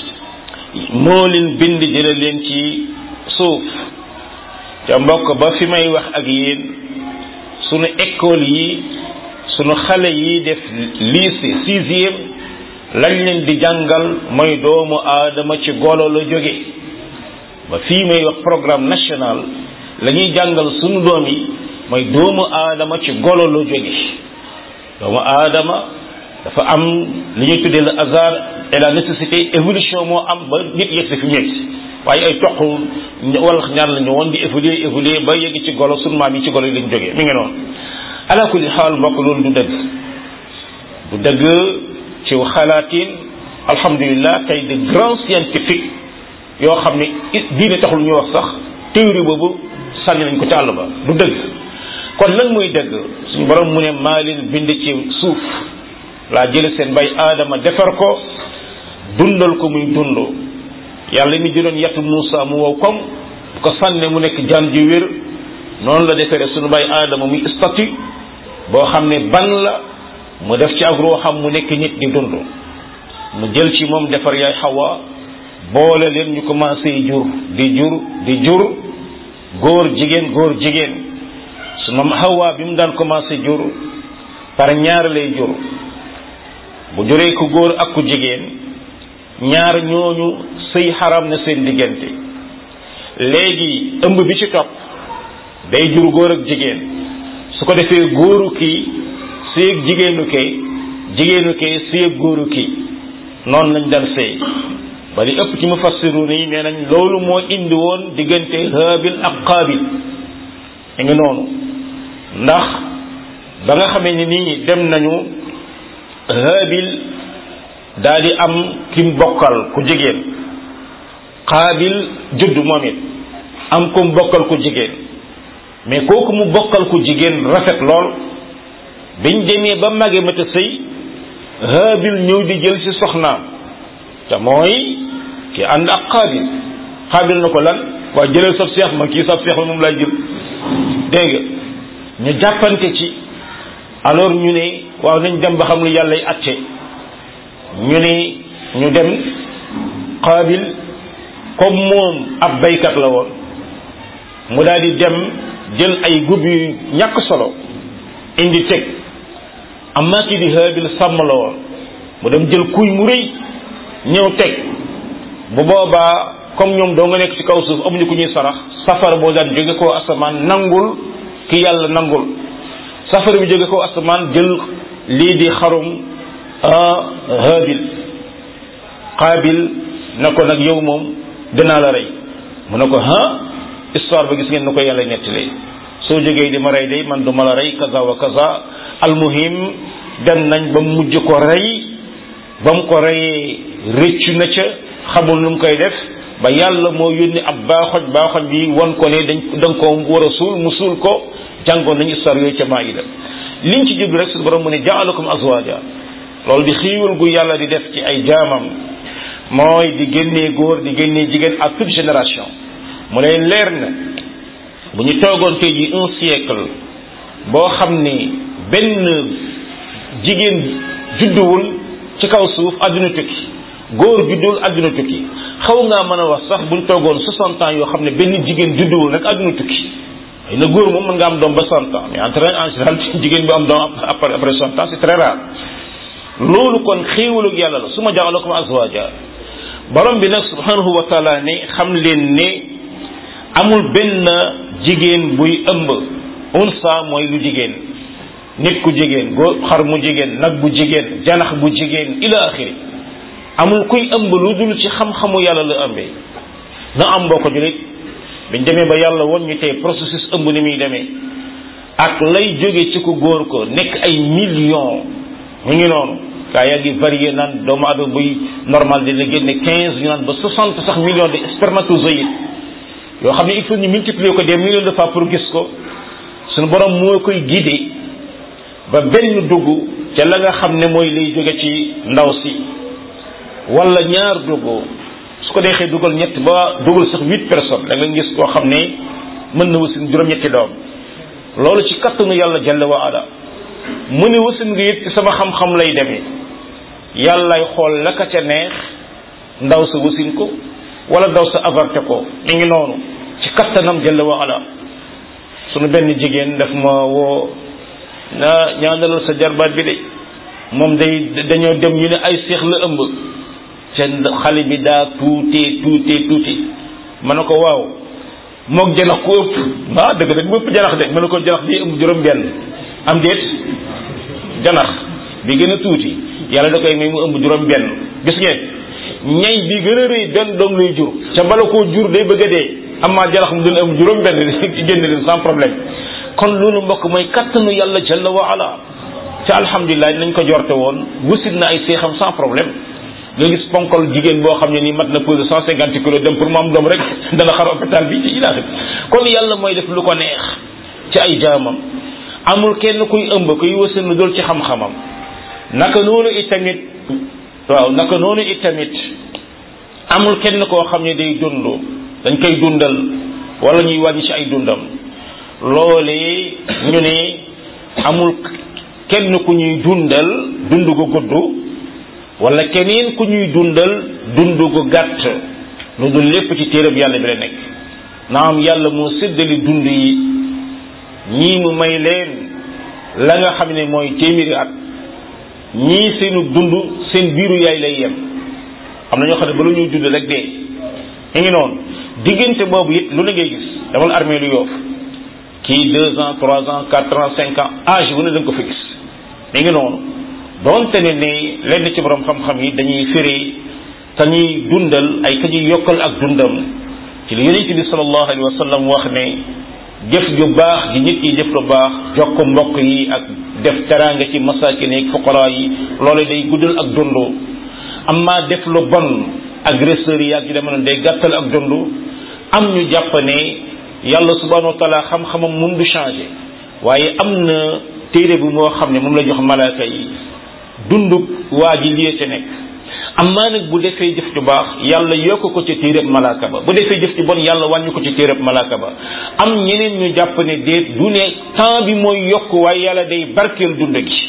moo leen bind jële leen ci suuf ca mbokk ba fi may wax ak yéen sunu école yi sunu xale yi def lycée sixième lañ leen di jàngal mooy doomu aadama ci golo la jóge ba fii may wax programme national la ñuy jàngal sunu doom yi mooy doomu aadama ci golo la jóge doomu aadama dafa am li ñuy tuddee le hasard et la nécessité évolution moo am ba nit yegg si fi mu yegg si waaye ay toq wala ñaar la ñu woon di évoluer évoluer ba yegg ci golo sunu maam yi ci golo yi lañ jógee mi ngi noonu ala kulli xaal mbokk loolu du dëgg du dëgg ci xalaatin alhamdulilah tey de grands scientifiques yoo xam ne diine taxul ñu wax sax théorie boobu sànni nañ ko ci àll ba du dëgg kon lan muy dëgg suñu borom mu ne maa leen bind ci suuf laa jële seen bay aadama defar ko dundal ko muy dund yàlla mi jëloon yatu Muusa mu wow koŋ bu ko sànne mu nekk jaan ji wér noonu la defere suñu bay aadama muy statut boo xam ne ban la mu def ci ak ruuxam mu nekk nit di dund mu jël ci moom defar yaay xawa boole leen ñu commencé jur di jur di jur góor jigéen góor jigéen su moom xawa bi mu daan commencé jur par ñaar lay jur bu juree ku góor ak ku jigéen ñaar ñooñu sëy xaram na seen diggante léegi ëmb bi ci topp day jur góor ak jigéen su ko defee góoru kii sëy ak jigéenu kee jigéenu kee sëy ak góoru kii noonu lañ daan sëy ba li ëpp ci mufassirun yi nee nañ loolu moo indi woon diggante haabil ak qaabil mi ngi noonu ndax ba nga xamee ni nii dem nañu haabil daal di am kim bokkal ku jigéen qaabil judd moom it am kum bokkal ku jigéen mais kooku mu bokkal ku jigéen rafet lool biñ demee ba mage mata sëy haabil ñëw di jël ci soxnaam te mooy ki ànd ak qaabil qaabil na ko lan waa jëlal sab seex ma kii sab seex la moom lay jël dégg nga ñu jàppante ci alors ñu ne waaw nañ dem ba xam lu yàlla y atte ñu ne ñu dem qaabil comme moom ab baykat la woon mu daal di dem jël ay gub yu ñàkk solo indi teg amma ki di haabil sàmm la woon mu dem jël kuy mu rëy ñëw teg bu boobaa comme ñoom doo nga nekk ci kaw suuf amuñu ku ñuy sarax safara boo daan jóge koo asamaan nangul ki yàlla nangul safara bi jóge koo asamaan jël lii di xarum haabil qaabil na ko nag yow moom dinaa la rey mu ne ko ha histoire ba gis ngeen na ko yàlla nettalee soo jógee di ma rey day man du ma la rey kaza wa kaza almuhim dem nañ ba mujj ko rey ba mu ko reyee rëccu na ca xamul nu mu koy def ba yàlla moo yónni ab baaxoj baaxoj bi won ko ne dañ da nga ko war a suul mu suul ko jàngoon nañu histoire yooyu ca Maïda liñ ci jublu rek su borom mu ne jaalakum azwaja loolu di xiiwal gu yàlla di def ci ay jaamam mooy di génnee góor di génnee jigéen à toute génération mu leen leer na bu ñu toogoon tey ji un siècle boo xam ni benn jigéen judduwul ci kaw suuf àdduna tukki góor judduwul àdduna tukki xaw ngaa mën a wax sax buñ toogoon 60 ans yoo xam ne benn jigéen judduwul rek àdduna tukki ay na góor moom mën nga am doom ba 100 ans mais en en général jigéen bi am doom après après 60 ans c'est très rare loolu kon xéewalug yàlla la su ma jaxalakum azwaja borom bi nag subhanahu wa taala ne xam leen ne amul benn jigéen buy ëmb unsa mooy lu jigéen nit ku jigéen góor xar mu jigéen nag bu jigéen janax bu jigéen ila axiri amul kuy ëmb lu dul ci xam-xamu yàlla la ëmbee na am boo ko julit biñ demee ba yàlla won ñu tey processus ëmb ni muy demee ak lay jóge ci ku góor ko nekk ay millions mu ngi noonu gaa yaa ngi varié naan doomu adama buy normal dina génne quinze ñu naan ba soixante sax millions de spermatozoïdes yoo xam ne il faut ñu multiplier ko des millions de fois pour gis ko suñu borom moo koy guider ba benn dugg ca la nga xam ne mooy lay jóge ci ndaw si wala ñaar dugg su ko deexee dugal ñett ba dugal sax huit personnes da nga gis koo xam ne mën na wasin juróom-ñetti doom loolu ci kattanu yàlla jalla wa ala mu ne wasin nga it ci sama xam-xam lay demee yàllay xool la ka ca neex ndaw sa wasin ko wala ndaw sa avorté ko mi ngi noonu ci kattanam jalla wa ala sunu benn jigéen daf ma woo na ñaanalal sa jarbaat bi de moom day dañoo dem ñu ne ay seex la ëmb seen xale bi daa tuutee tuutee tuuti ma ne ko waaw moog janax ku ëpp ah dëgg dëgg bu ëpp janax de ma ne ko janax bi ëmb juróom benn am déet janax bi gën a tuuti yàlla da koy may mu ëmb juróom benn gis ngeen ñay bi gën a rëy benn doom lay jur ca bala koo jur day bëgg a dee amaa janax mu dina ëmb juróom benn génn leen sans problème kon loolu mbokk mooy kattanu yàlla jalla wa ala ca alhamdulilah nañ ko jorte woon wusit na ay seexam sans problème nga gis ponkol jigéen boo xam ne nii mat na pesé cent cinquante kilos dem pour mu am doom rek dana xar hôpital bi ci ilaahi kon yàlla mooy def lu ko neex ci ay jaamam amul kenn kuy ëmb kuy wasin lu dul ci xam-xamam naka noonu itamit waaw naka noonu itamit amul kenn koo xam ne day dund dañ koy dundal wala ñuy wàññi ci ay dundam loolee ñu ne amul kenn ku ñuy dundal dund gu gudd wala keneen ku ñuy dundal dund gu gàtt lu dul lépp ci téereb yàlla bi la nekk naam yàlla moo séddali dund yi ñii mu may leen la nga xam ne mooy téeméeri at ñii seenu dund seen biiru yaay lay yem am na ñoo xam ne ba lu ñuy dund rek dee mi ngi noonu diggante boobu it lu la ngay gis damal armée lu yoof kii deux ans trois ans quatre ans cinq ans âge bu ne da nga ko fi gis mi ngi noonu doonte ne ne lenn ci borom xam-xam yi dañuy firi te ñuy dundal ay ka ñuy yokkal ak dundam ci li yonent bi sallallahu alayhi wa sallam wax ne jëf ju baax ji nit yi jëf lu baax jokk mbokk yi ak def teraanga ci masakin yi fuqara yi loolu day guddal ak dund amma def lu bon agresseurs yi ak yu demee noonu day gàttal ak dund am ñu jàpp ne yàlla subhanahu wa taala xam-xamam mun du changé waaye am na téere bi moo xam ne moom la jox malaaka yi dund waa ji lii ca nekk amaa nag bu defee jëf ju baax yàlla yokk ko ci téereb malaaka ba bu defee jëf ju bon yàlla wàññi ko ci téereb malaaka ba am ñeneen ñu jàpp ne déet du ne temps bi mooy yokk waaye yàlla day barkeel dund gi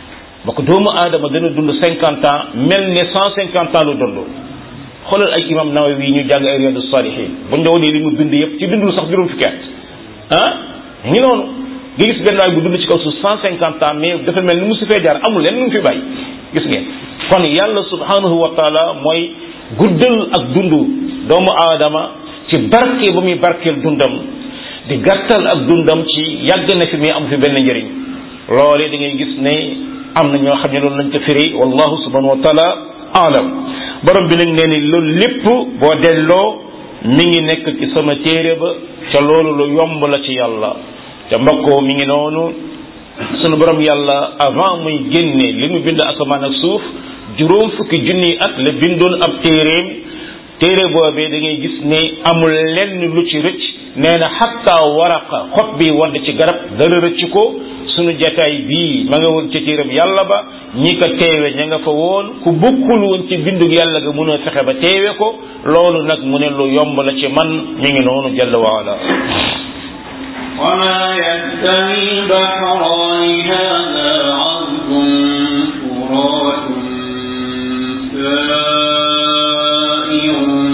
ba ko doomu aadama dana dund cinquante ans mel ne cent cinquante ans lu dund xoolal ay imam Nawawi ñu jàng ay Riyadu Salihin buñ la wonee li mu dund yëpp ci dundul sax juróom fukki at ah ngi noonu nga gis benn waay bu dund ci kaw suuf cent cinquante ans mais dafa mel ni mu su fee jaar amul leen lu mu fi bàyyi gis ngeen kon yàlla subhanahu wa taala mooy guddal ak dund doomu aadama ci barke ba muy barkeel dundam di gàttal ak dundam ci yàgg na fi mais am fi benn njëriñ loolee da ngay gis ne am na ñoo xam ne loolu lañ ko firi wallahu subhanahu wa taala alam borom bi nag nee ni loolu lépp boo delloo mi ngi nekk ci sama téere ba ca loolu lu yomb la ci yàlla te mbokkoo mi ngi noonu sunu borom yàlla avant muy génne li mu bind asamaan ak suuf juróom fukki junni at la bindoon ab téereem téere boobee da ngay gis ne amul lenn lu ci rëcc nee na xatta waraqa xob bi wadd ci garab dara rëcc ko sunu jataay bii ma nga woon ci téeram yàlla ba ñi ko teewe ña nga fa woon ku bokkul woon ci bindug yàlla ga mun a fexe ba teewe ko loolu nag mu ne lu yomb la ci man mi ngi noonu jalla waala وما يستوي البحران هذا عذب فرات سائر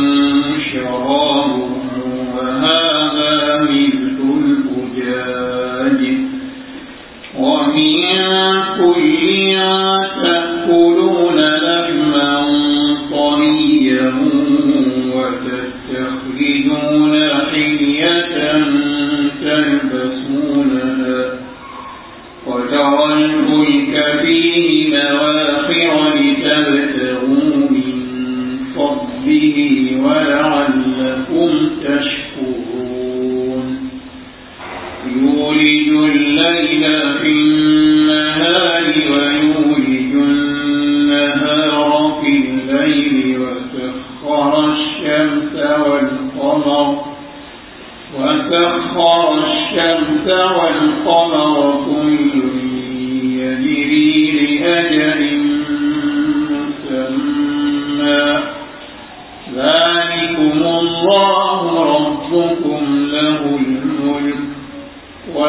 شرابه وهذا ملح الأجاج ومن كل تأكلون لحما طريا وتستخرجون حلية تلبسونها وترى الفلك فيه مواخر لتبتغوا من فضله ولعلكم تشكرون يولج الليل في النهار ويولج النهار في الليل وسخر الشمس والقمر وسخر الشمس والقمر كل يجري لأجل مسمى ذلكم الله ربكم له الملك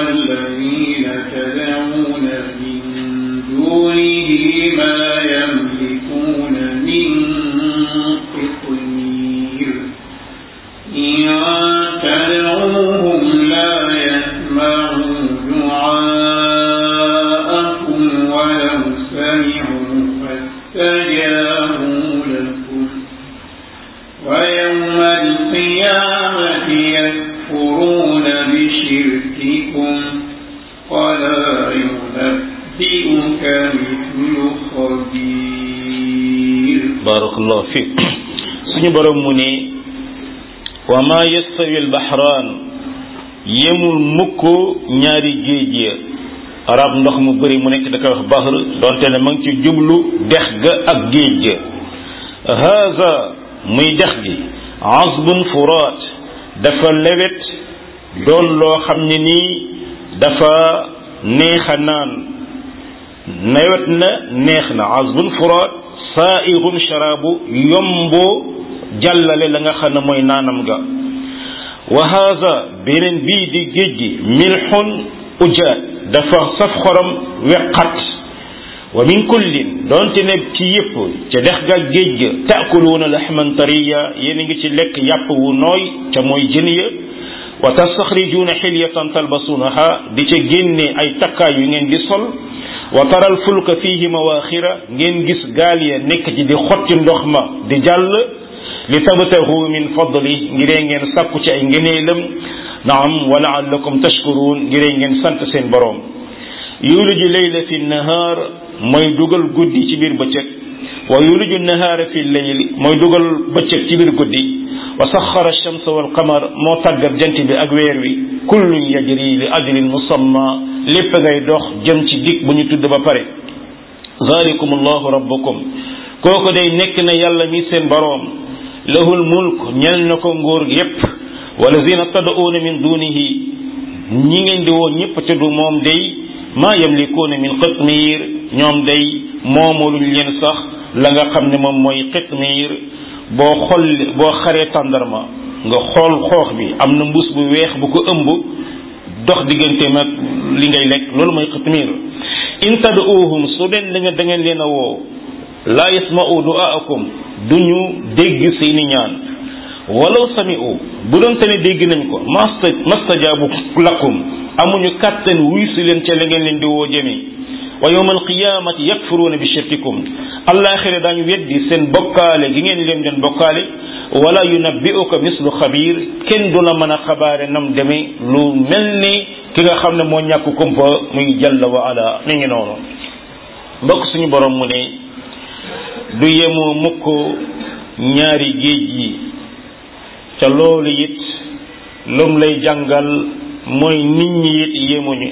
والذين تدعون من دونه ما يملكون من قطمير إن تدعوهم لا يسمعوا دعاءكم ولو سمعوا فاستجابوا لكم ويوم القيامة يكفرون بشرككم ولا ينبئك مثل خبير barakallahu fiik suñu borom mu ne wa ma yastawi albahraan yemul mukk ñaari géej ya arab ndox mu bëri mu nekk da koy wax bahr donte ne ma ngi ci jublu dex ga ak géej ga haza muy dex gi azbun furaat dafa lewet doon loo xam ne nii dafa neexa naan nawet na neex na azbun furaat saa'irun sharaabu yomboo jàllale la nga xam ne mooy naanam ga wa haza beneen bii di géej gi milxun ujaat dafa saf xorom weqat wa min kullin doonte ne ci yëpp ca dex ga géej ga taakuluuna laxman tariya yéen a ngi ci lekk yàpp wu nooy ca mooy jën ya wa tastaxrijuuna xilyatan talbasuunaha di ca génne ay takkaay yu ngeen di sol wa taral fulka fihi mawaaxira ngeen gis gaal ya nekk ci di xotti ndox ma di jàll li tabtahu min fadli ngiree ngeen sàkku ci ay ngëneelam naam wa laallakum tashkuruun ngiree ngeen sant seen boroom yuliju leyla fi nahaar mooy dugal guddi ci biir bëccëg wa yuliju nahaara fi leyl mooy dugal bëccëg ci biir guddi wa saxara alchamsa walqamar moo tàggat jant bi ak weer wi kullun yajri li ajlin musamma lépp ngay dox jëm ci dig bu ñu tudd ba pare zalikum allahu rabbukum kooku day nekk na yàlla mi seen boroom lahul mulk ñel na ko nguur yépp walazina tad'uuna min dunihi ñi ngeen di woo ñëpp te du moom day maa yamlikuuna min qitmiir ñoom day moomuluñ leen sax la nga xam ne moom mooy qitmiir boo xol boo xaree tàndarma nga xool xoox bi am na mbuus bu weex bu ko ëmb dox digganteem ak li ngay lekk loolu mooy qitmiir in tad'uuhum su leen da nga da ngeen leen a woo laa yasma'u du'aakum duñu dégg seeni ñaan walaw sami'u bu doon te ne dégg nañ ko masta mastajaabu lakum amuñu kàttan wuy si leen ca la ngeen leen di woo jëme wa yawma alqiyamati yakfuruuna bi shirkikum allaaxira daañu weddi seen bokkaale gi ngeen leen den bokkaale wala yunabbi'uka mislu xabiir kenn du la mën a xabaare nam demee lu mel ni ki nga xam ne moo ñàkk kumpa muy jalla wa ala mi ngi noonu mbokk suñu borom mu ne du yemoo mukk ñaari géej yi ca loolu it lum lay jàngal mooy nit ñi it yemuñu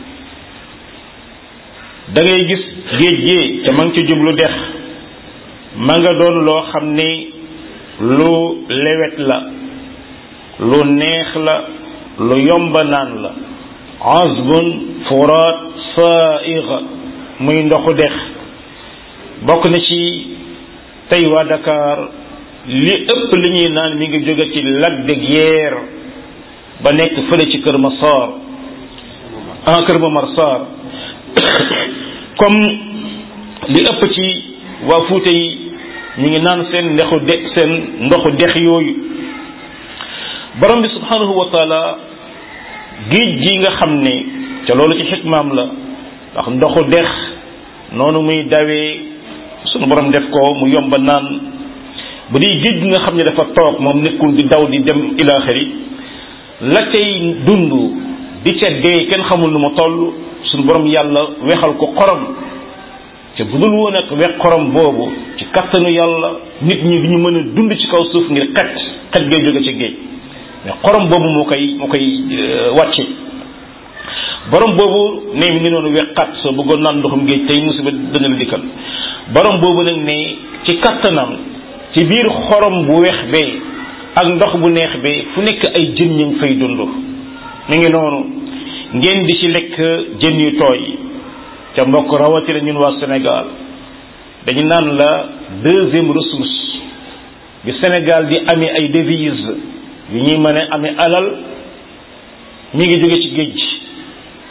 da ngay gis géej gi ca ma ngi ci jublu dex ma nga doon loo xam ni lu lewet la lu neex la lu yomba naan la azbun furaat saaiga muy ndoxu dex bokk na ci tey waa Dakar li ëpp li ñuy naan mi ngi jóge ci lac de Guiers ba nekk fële ci Kër Masar ah Kër Momar Sarr comme li ëpp ci waa Fuuta yi ñu ngi naan seen ndexu de seen ndoxu dex yooyu borom bi subhanahu wa taala géej gi nga xam ne ca loolu ci xikmaam la ndax ndoxu dex noonu muy dawee sunu borom def ko mu yomba naan bu dee géej gi nga xam ne dafa toog moom nekkul di daw di dem ilaaxiri la cay dund di ca dee kenn xamul nu mu toll sunu borom yàlla wexal ko xorom te bu dul woon ak wex xorom boobu ci kattanu yàlla nit ñi du ñu mën a dund ci kaw suuf ngir xet xet gay jóge ci géej mais xorom boobu moo koy moo koy wàcce borom boobu ne mi ngi noonu weqat soo bëggoon naan ndoxum géej tey musiba dana la dikkal borom boobu nag ne ci kattanam ci biir xorom bu weex bee ak ndox bu neex bee fu nekk ay jën ñu ngi fay dund mi ngi noonu ngeen di ci lekk jën yu tooy ca mbokk rawatina ñun waa Sénégal dañu naan la deuxième ressource bi Sénégal di amee ay devises yu ñuy mën a amee alal mi ngi jóge ci géej gi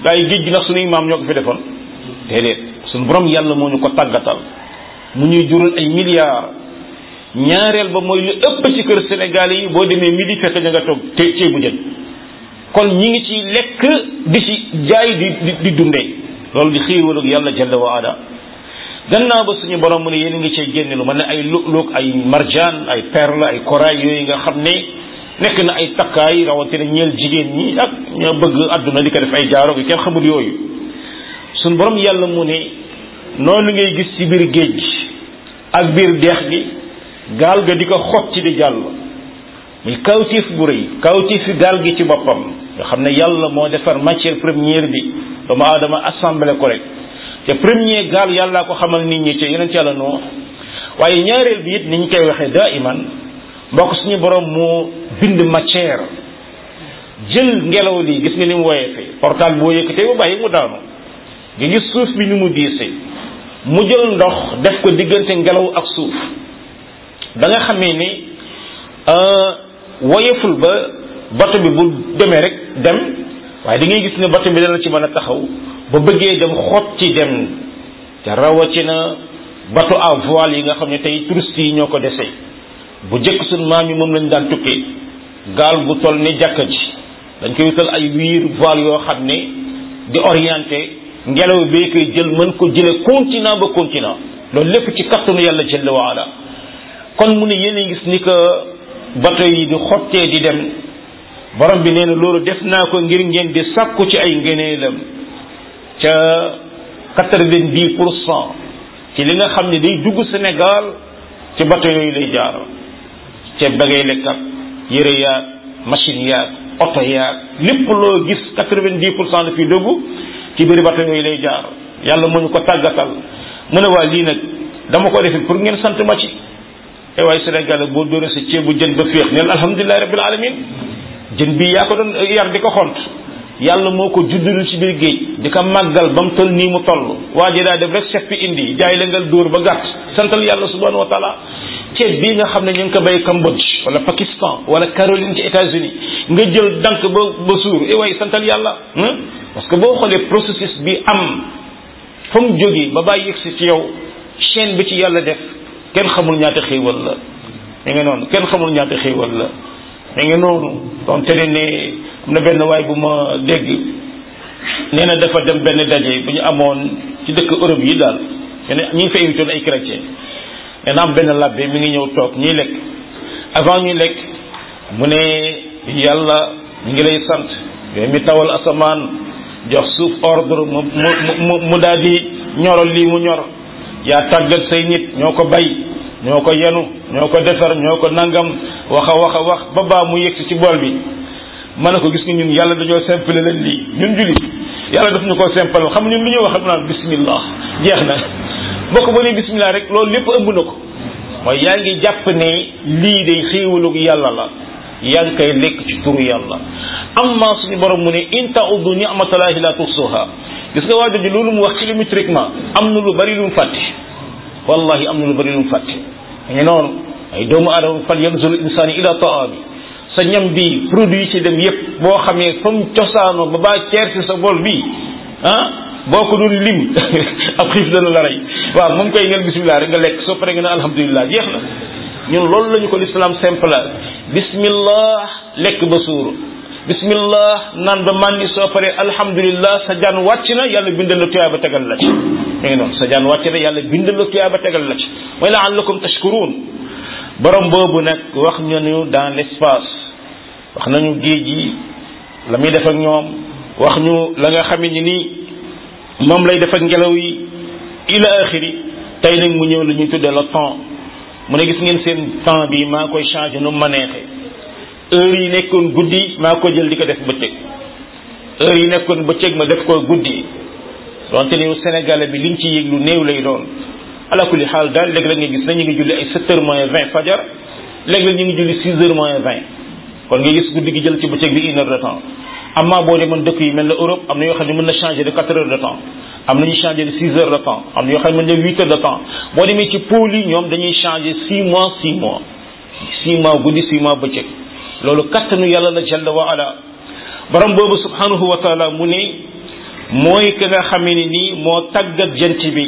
gaa yi géej gi nag suñuy maam ñoo ko fi defoon déedéet suñu borom yàlla moo ñu ko tàggatal mu ñuy jural ay milliards ñaareel ba mooy lu ëpp ci kër Sénégal yi boo demee midi fekk ña nga toog te ceebu jën kon ñi ngi ci lekk di ci jaay di di di dundee loolu di xéewal ak yàlla jalla wa ala gannaaw ba suñu borom mu ne yéen a ngi cee génne lu mel ne ay lu'lu'u ay marjaan ay perle ay corail yooyu nga xam ne nekk na ay takkaay rawatina ñeel jigéen ñi ak ñoo bëgg àdduna di ko def ay jaaro gi kenn xamul yooyu suñu borom yàlla mu ne noonu ngay gis ci biir géej gi ak biir deex gi gaal ga di ko xot ci di jàll muy kawtiif bu rëy kawtiif fi gaal gi ci boppam nga xam ne yàlla moo defar matière première bi doomu aadama assemblé ko rek te premier gaal yàllaa ko xamal nit ñi ci yeneen ci yàlla noo waaye ñaareel bi it ni ñu koy waxee daa iman mbokk suñu borom moo bind matière jël ngelaw lii gis nga ni mu woyee fi portal boo yëkkatee ba bàyyi mu daanu nga gis suuf bi ni mu diisee mu jël ndox def ko diggante ngelaw ak suuf da nga xamee ni woyeful ba bato bi bu demee rek dem waaye da ngay gis ne bato bi dana ci mën a taxaw ba bëggee dem xot ci dem te rawatina bateau à voile yi nga xam ne tey touristes yi ñoo ko dese bu jëkk suñ maam yi moom lañ daan tukkee gaal gu toll ne jàkka ji dañ koy wutal ay wiir voile yoo xam ne di orienté ngelaw bee koy jël mën ko jële continent ba continent loolu lépp ci kattanu yàlla jalla wa ala kon mu ne yéen a gis ni que bateau yi di xottee di dem borom bi nee na loolu def naa ko ngir ngeen di sàkku ci ay ngëneelam ca quatre-vingt-dix pour cent ci li nga xam ne day dugg Sénégal ci bateau yooyu lay jaar ceeb da ngay lekk ak yëre yaag machine yaag oto yaag lépp loo gis quatre-vingt-dix pour cent la fi dugg ci biir bateau yooyu lay jaar yàlla mu ñu ko tàggatal mu ne waa lii nag dama ko defi pour ngeen sant ma ci e waaye Sénégal boo dóoree sa ceebu jën ba féex neen alhamdulilahi rabbil alamin jën bii yaa ko doon yar di ko xont yàlla moo ko juddul ci biir géej di ko màggal ba mu toll nii mu toll waa ji daa def rek seppi indi jaay la ngal dóor ba gàtt santal yàlla subhanahu wa taala ceeb bii nga xam ne ñu ngi ko bay Cambodge wala Pakistan wala Caroline ci États-Unis nga jël dank ba ba suur e waaye santal yàlla parce que boo xoolee processus bi am fa mu jógee ba bàyyi yegsi ci yow chaîne bi ci yàlla def kenn xamul ñaata xéewal la mi ngi noonu kenn xamul ñaata xéewal la mi ngi noonu donc te ne am na benn waay bu ma dégg nee na dafa dem benn daje bu ñu amoon ci dëkk Europe yi daal ñu ne ñu ngi fa invité ay chrétien nee na am benn labbe mi ngi ñëw toog ñuy lekk avant ñuy lekk mu ne yàlla ñu ngi lay sant yooyu mi tawal asamaan jox suuf ordre mu mu mu daal di ñoral lii mu ñor yaa tàggat say nit ñoo ko bay ñoo ko yenu ñoo ko defar ñoo ko nangam wax a wax a wax ba baa mu yegsi ci bool bi ma ne ko gis nga ñun yàlla dañoo simple leen lii ñun jullit yàlla daf ñu ko simple xam ñun lu ñuy wax naan bismillah jeex na boo ko mënee bismillah rek loolu lépp ëmb na ko mooy yaa ngi jàpp ne lii day xéewalug yàlla la yaa ngi koy lekk ci turu yàlla amma suñu borom mu ne in ta'uddu ni'matallahi la tuhsuha gis nga waajo ji loolu mu wax ci limutriquement am na lu bari lu mu fàtte wallahi am na lu bari lu mu fàtte ngi noonu ay doomu aadama fal yanzur insani ila ta'ami sa ñam bi produit ci dem yépp boo xamee fa mu cosaanoo ba baa ceer ci sa bol bi ah boo ko doon lim ab xiif dana la rey waaw moom koy ngeen bismillah rek nga lekk soo paree nga ne alhamdulilah jeex na ñun loolu lañu ko l'islam simple bismillah lekk ba suur bismillah naan ba màndi soo paree alhamdulilah sa jaan wàcc na yàlla bindal la tuyaaba tegal la ci mi ngi noonu sa jaan wàcc na yàlla bindal la tuyaaba tegal la ci mooy la'allakum tashkurun borom boobu nag wax ñu dans l'espace wax nañu géej yi la muy def ak ñoom wax ñu la nga xam ne ni moom lay def ak ngelaw yi ila axiri tey nag mu ñëw la ñuy tuddee le temps mu ne gis ngeen seen temps bi maa koy changé nu ma neexee heure yi nekkoon guddi maa ko jël di ko def bëccëg heure yi nekkoon bëccëg ma def ko guddi donte ni Sénégal bi liñ ci yëg lu néew lay doon ala kulli xaal daal léeg-léeg nga gis na ñu ngi julli ay 7 heures moins 20 fajar léeg-léeg ñu ngi julli 6 heures moins 20 kon nga gis guddi gi jël ci bëccëg bi une heure de temps amma boo demoon dëkk yi mel ne Europe am na yoo xam ne mën na changer de 4 heures de temps am na ñu changer de 6 heures de temps am na yoo xam ne mën na 8 heures de temps boo demee ci pôle yi ñoom dañuy changer 6 mois 6 mois 6 mois guddi 6 mois bëccëg loolu kattanu yàlla la jalla wa ala borom boobu subhanahu wa taala mu ne mooy ki nga xamee ni nii moo tàggat jant bi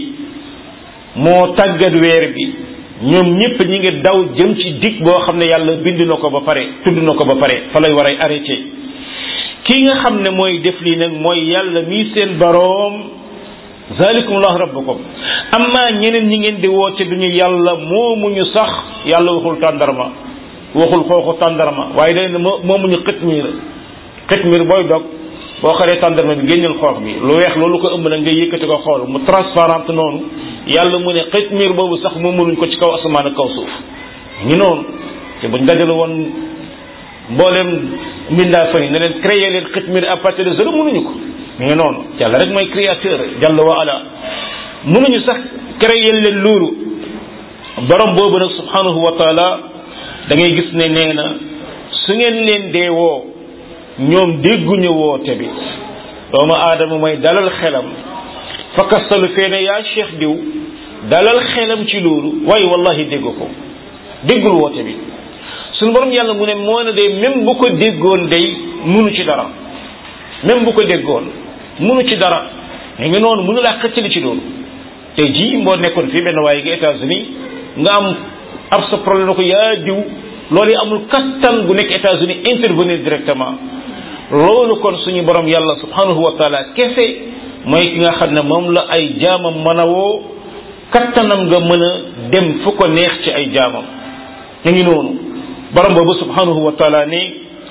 moo tàggat weer bi ñoom ñëpp ñi ngi daw jëm ci dig boo xam ne yàlla bind na ko ba pare tudd na ko ba pare fa lay war a arrêté kii nga xam ne mooy def lii nag mooy yàlla mii seen baroom zalikumullahu rabbukum amma ñeneen ñi ngeen di woote duñu yàlla moomuñu sax yàlla waxul tàndarma waxul xooxu tàndarma waaye day moomuñu xitmiir xitmiir booy dog boo xaree tàndarma bi génneel xoox bi lu weex loolu ko ëmb nag nga yëkkati ko xool mu transparente noonu yàlla mu ne xitmiir boobu sax moomuñu ko ci kaw asamaan ak kaw suuf ngi noonu te buñ dajale woon mbooleem mbindaa fa yi ne leen créer leen xitmiir à partir de zéro mënuñu ko mi ngi noonu yàlla rek mooy créateur jàll wa ala mënuñu sax créer leen loolu borom boobu nag subhanahu wa taala da ngay gis ne nee na su ngeen leen dee woo ñoom dégguñu woote bi doomu aadama mooy dalal xelam fakkastalu feene yaa cheikh diw dalal xelam ci loolu waaye wallahi dégg ko déggul woote bi suñu borom yàlla mu ne moo ne day même bu ko déggoon day munu ci dara même bu ko déggoon munu ci dara mais nga noonu munu laa xëccali ci loolu tey jii moo nekkoon fii benn waaye ga États-Unis nga am ab sa problème na ko yaa diw loolu yi amul kattan gu nekk États-Unis intervenir directement loolu kon suñu borom yàlla subhanahu wa taala kese mooy ki nga xam ne moom la ay jaamam mën a woo kattanam nga mën a dem fu ko neex ci ay jaamam ñu ngi noonu borom boobu subhanahu wa taala ne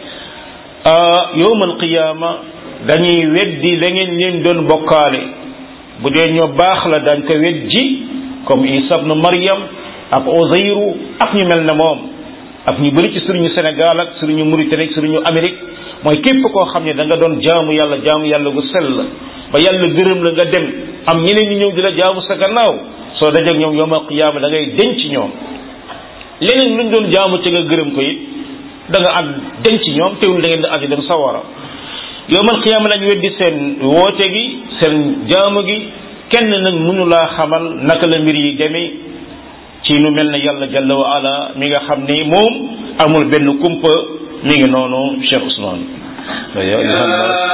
yowmal qiyaama dañuy weddi la ngeen leen doon bokkaale bu dee ñoo baax la dañ ko weddi comme Isa ibn Maryam ak Uzayru ak ñu mel ne moom ak ñu bëri ci sëriñu Sénégal ak sëriñu Mauritanie ak sëriñu Amérique mooy képp koo xam ne da nga doon jaamu yàlla jaamu yàlla gu sell ba yàlla gërëm la nga dem am ñeneen ñi ñëw di la jaamu sa gannaaw soo dajeeg ñoom yowmal qiyaama da ngay denc ñoom leneen luñ doon jaamu ci nga gërëm ko it da nga ànd denc ñoom teewul da ngeen di ànd dem sawara yowmal qiyaama lañ weddi seen woote gi seen jaamu gi kenn nag mënu laa xamal naka la mbir yi demee ci nu mel ne yàlla jalla wa ala mi nga xam ni moom amul benn kumpa mi ngi noonu Cheikh Ousmane يا أيها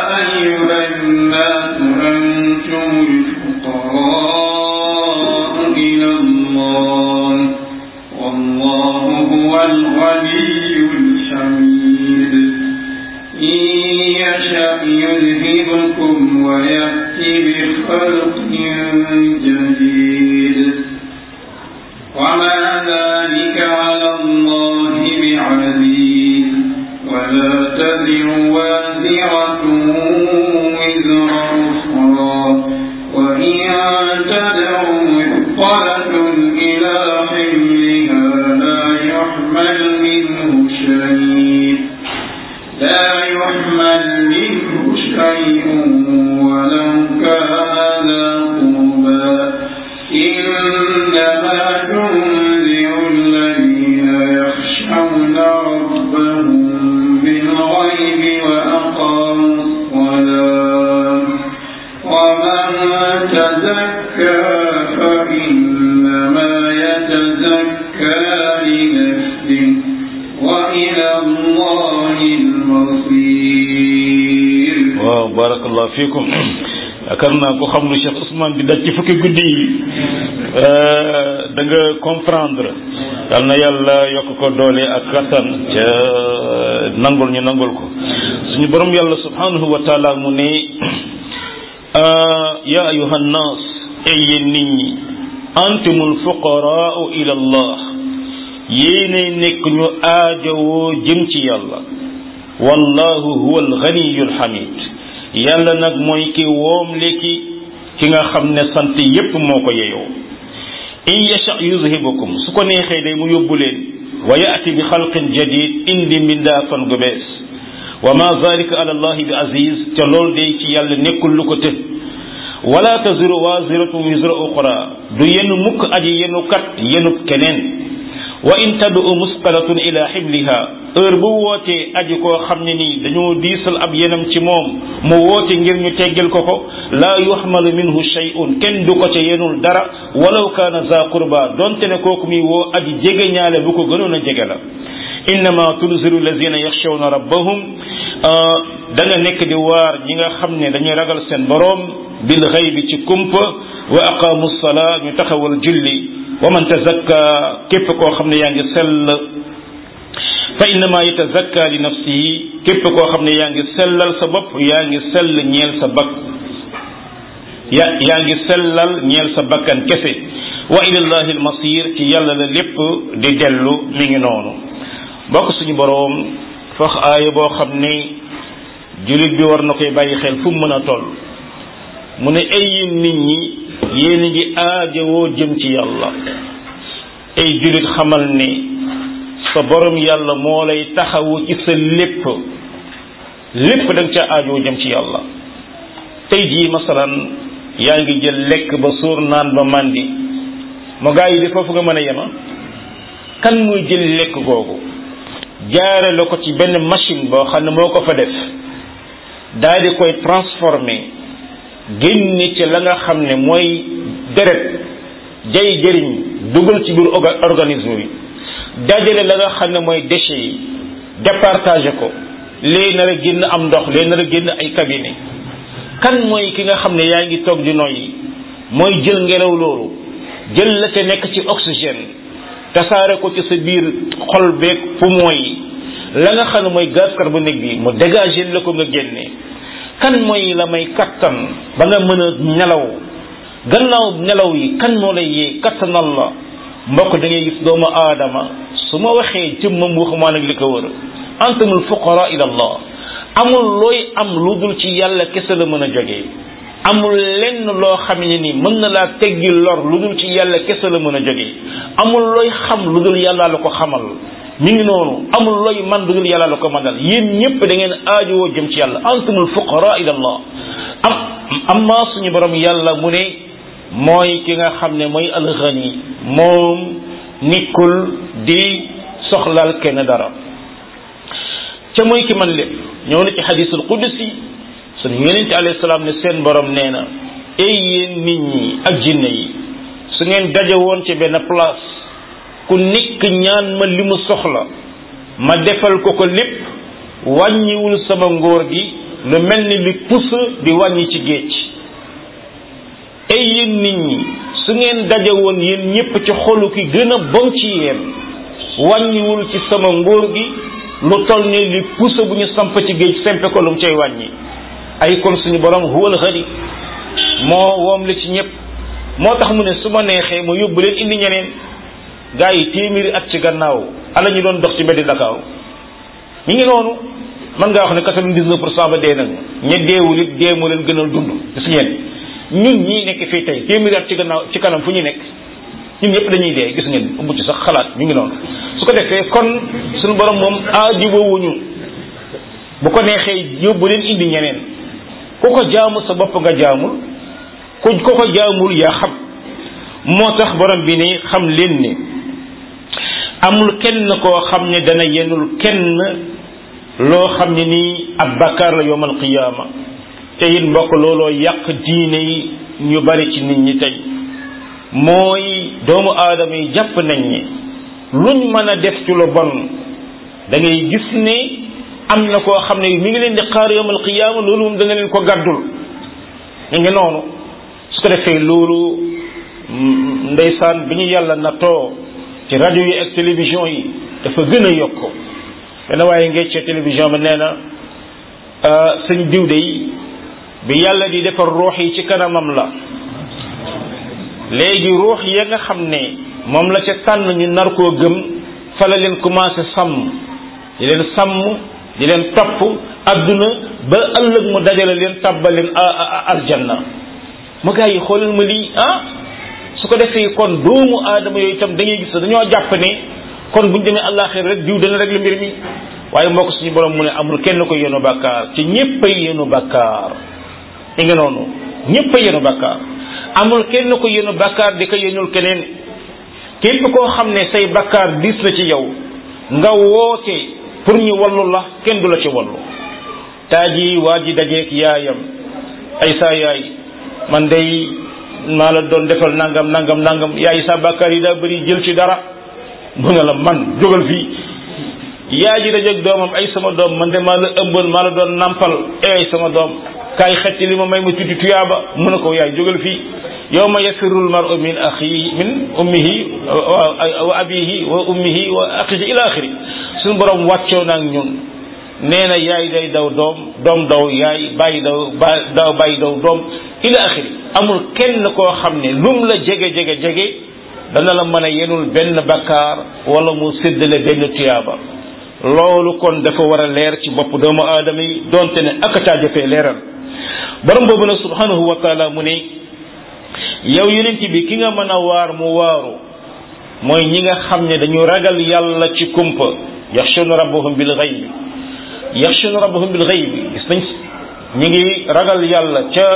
الناس أنتم الفقراء إلى الله والله هو الغني الحميد إن يشأ يذهبكم ويأتي بخلق جديد وما ذلك على الله بعزيز ولا تزر وازرة وزر أخرى وإن تدع مثقلة إلى حملها لا يحمل منه شيء لا يحمل منه شيء ولو كان قربا إنما تنذر الذين يخشون ربهم بالغيب وأقاموا الصلاة ومن تزكى فإنما يتزكى لنفسه وإلى الله المصير waaw barakallahu fiikum yaakaar naa ko xam lu Cheikh Ousmane di daj ci fukki guddi yi da nga comprendre yal na yàlla yokk ko doole ak kattan ca nangul ñu nangul ko suñu borom yàlla subhanahu wa taala mu ne ya ayuha nnas ay yéen nit ñi antumul fuqaraau ila allah yéene nekk ñu aajowoo jëm ci yàlla wallahu huwa alganiyu alhamid yàlla nag mooy ki woom léegi ki nga xam ne sant yépp moo ko yeyoo in yasha yuzhibukum su ko neexee day mu yóbbu leen wa yaati bi xalqin jadid indi mbindaafan gu bees wa ma zalika ala allahi bi aziz te loolu day ci yàlla nekkul lu ko të wala taziru waziratun wizra uxra du yenu mukk aji yenu kat yenu keneen wa in tadu musqalatun ila xibliha heure bu wootee aji koo xam ne nii dañoo diisal ab yenam ci moom mu woote ngir ñu teggal ko ko laa yuxmalu minhu shay'un kenn du ko ca yenul dara walaw kaana za qurba donte ne kooku muy woo aji jege ñaale bu ko gënoon a jege la innama tunziru allazina yaxshawna rabbahum da nga nekk di waar ñi nga xam ne dañuy ragal seen boroom bil xëy bi ci kumpa wa aqaamu salaa ñu taxawal julli wa man tazakka képp koo xam ne yaa ngi sell fa innama yatazakka li nafsihi képp koo xam ne yaa ngi sellal sa bopp yaa ngi sell ñeel sa bakk ya yaa ngi sellal ñeel sa bakkan kese wa ilallahi almasir ci yàlla la lépp di dellu mi ngi noonu bokk suñu boroom fax aaya boo xam ne jullit bi war na koy bàyyi xel fu mu mën a toll mu ne ay yéen nit ñi yéen a ngi aajowoo jëm ci yàlla ay jullit xamal ne sa borom yàlla moo lay taxawu ci sa lépp lépp da nga ca aajowoo jëm ci yàlla tey jii masalan yaa ngi jël lekk ba suur naan ba màndi mo gaa yi di foofu nga mën a yema kan muy jël lekk googu jaare la ko ci benn machine boo xam ne moo ko fa def daal di koy transformé génne ci la nga xam ne mooy deret jay jëriñ dugal ci biir organisme bi dajale la nga xam ne mooy déchets yi départagé ko léegi nar a génn am ndox léegi nar a génn ay cabinet kan mooy ki nga xam ne yaa ngi toog di noyyi mooy jël ngelaw loolu jël la ca nekk ci oxygène tasaare ko ci sa biir xol beeg poumon yi la nga xam ne mooy gaz carbonique bi mu dégagé la ko nga génne kan mooy la may kattan ba nga mën a nelaw gannaaw nelaw yi kan moo lay yee kattanal la mbokk da ngay gis doomu aadama su ma waxee jëmmam waxumaa nag li ko wër antumul fuqara ila allah amul looy am lu dul ci yàlla kese la mën a jógee amul lenn loo xam ne ni mën na laa teggi lor lu dul ci yàlla kese la mën a jógee amul looy xam lu dul yàlla la ko xamal mi ngi noonu amul looy man lu dul yàlla la ko manal yéen ñëpp da ngeen aajowoo jëm ci yàlla antumul fuqara ila allah am amma suñu borom yàlla mu ne mooy ki nga xam ne mooy alxani moom nikkul di soxlaal kenn dara ca mooy ki man lépp ñëw na ci xadisul qudsi suñu yonente alayhi salaam ne seen borom nee na ay yéen nit ñi ak jinne yi su ngeen daje woon ci benn place ku nekk ñaan ma li mu soxla ma defal ko ko lépp wàññiwul sama ngóor gi lu mel ni li pusa di wàññi ci géej ay yéen nit ñi su ngeen daje woon yéen ñépp ci xolu ki gën a bon ci yéen wàññiwul ci sama ngóor gi lu toll ni li pusa bu ñu samp ci géej sempe ko lu mu cay wàññi ay kon suñu borom huwal xari moo woom la ci ñëpp moo tax mu ne su ma neexee ma yóbbu leen indi ñeneen gaa yi téeméeri at ci gannaaw ala ñu doon dox ci mbeddi Dakar ñu ngi noonu man ngaa wax ne quatre-vingt-dix-neuf pour cent ba dee nañ ña deewul it dee moo leen gënal dund gis ngeen ñun ñii nekk fii tey téeméeri at ci gannaaw ci kanam fu ñu nekk ñun ñëpp dañuy dee gis ngeen ëmb ci sax xalaat ñu ngi noonu su ko defee kon suñu borom moom aajibowuñu bu ko neexee yóbbu leen indi ñeneen ku ko jaamu sa bopp nga jaamul ku ku ko jaamul yaa xam moo tax borom bi ne xam leen ni amul kenn koo xam ne dana yenul kenn loo xam ne nii ab bakkaar la yowmal qiyaama te it mbokk looloo yàq diine yi ñu bari ci nit ñi tey mooy doomu aadama yi jàpp nañ ne luñ mën a def ci lu bon da ngay gis ne am na koo xam ne mi ngi leen di xaar yowmal qiyaama loolu moom dana leen ko gàddul ñu ngi noonu su ko defee loolu ndeysaan bi ñu yàlla nattoo ci rajo yi ak télévision yi dafa gën a yokk benn waaye ngecce télévision bi nee na sëñ diw de yi bi yàlla di defar ruux yi ci kanamam la léegi ruux ya nga xam ne moom la ca tànn ñu nar koo gëm fa la leen commencé sàmm di leen sàmm di leen topp adduna ba ëllëg mu dajale leen tàbbal leen aljanna mu gaa yi xoolal ma lii ah su ko defee kon doomu aadama yooyu itam dañuy gis dañoo jàpp ne kon buñ demee àllaaxira rek diw dana régler mbir mi waaye mbokk suñu borom mu ne amul kenn ko yenu bàkkaar ci ñépp ay yenu bàkkaar i nga noonu ñépp ay yenu bàkkaar amul kenn ko yenu bàkkaar di ko yenul keneen képp koo xam ne say bàkkaar diis na ci yow nga woote pour ñu wallu la kenn du la ci wallu taa ji waa ji dajeek yaayam ay saa yaay man day maa la doon defal nangam nangam nangam yaay sa bàkkaar yi daa bëri jël ci dara mu ne la man jógal fii yaay ji dajeeg doomam ay sama doom man de maa la ëmbal maa la doon nampal ay sama doom kaay xetti li ma may ma tuddi tuyaaba mu ne ko yaay jógal fii yawma yafirul mar'u min axihi min ummihi wa abihi wa ummihi wa axihi ila axiri suñu borom wàccoo naag ñun nee na yaay day daw doom doom daw yaay bàyyi daw ba daw bàyyi daw doom ila axiri amul kenn koo xam ne lum la jege jege jege dana la mën a yenul benn bakkaar wala mu séddale benn tuyaaba loolu kon dafa war a leer ci bopp doomu aadama yi donte ne ak caa jafee leeral borom boobu nag subhanahu wa taala mu ne yow yonent bi ki nga mën a waar mu waaru mooy ñi nga xam ne dañu ragal yàlla ci kumpa yaxshuna rabbahum bil ghaybi yaxshuna rabbahum bil ghaybi gis nañ ñi ngi ragal yàlla ca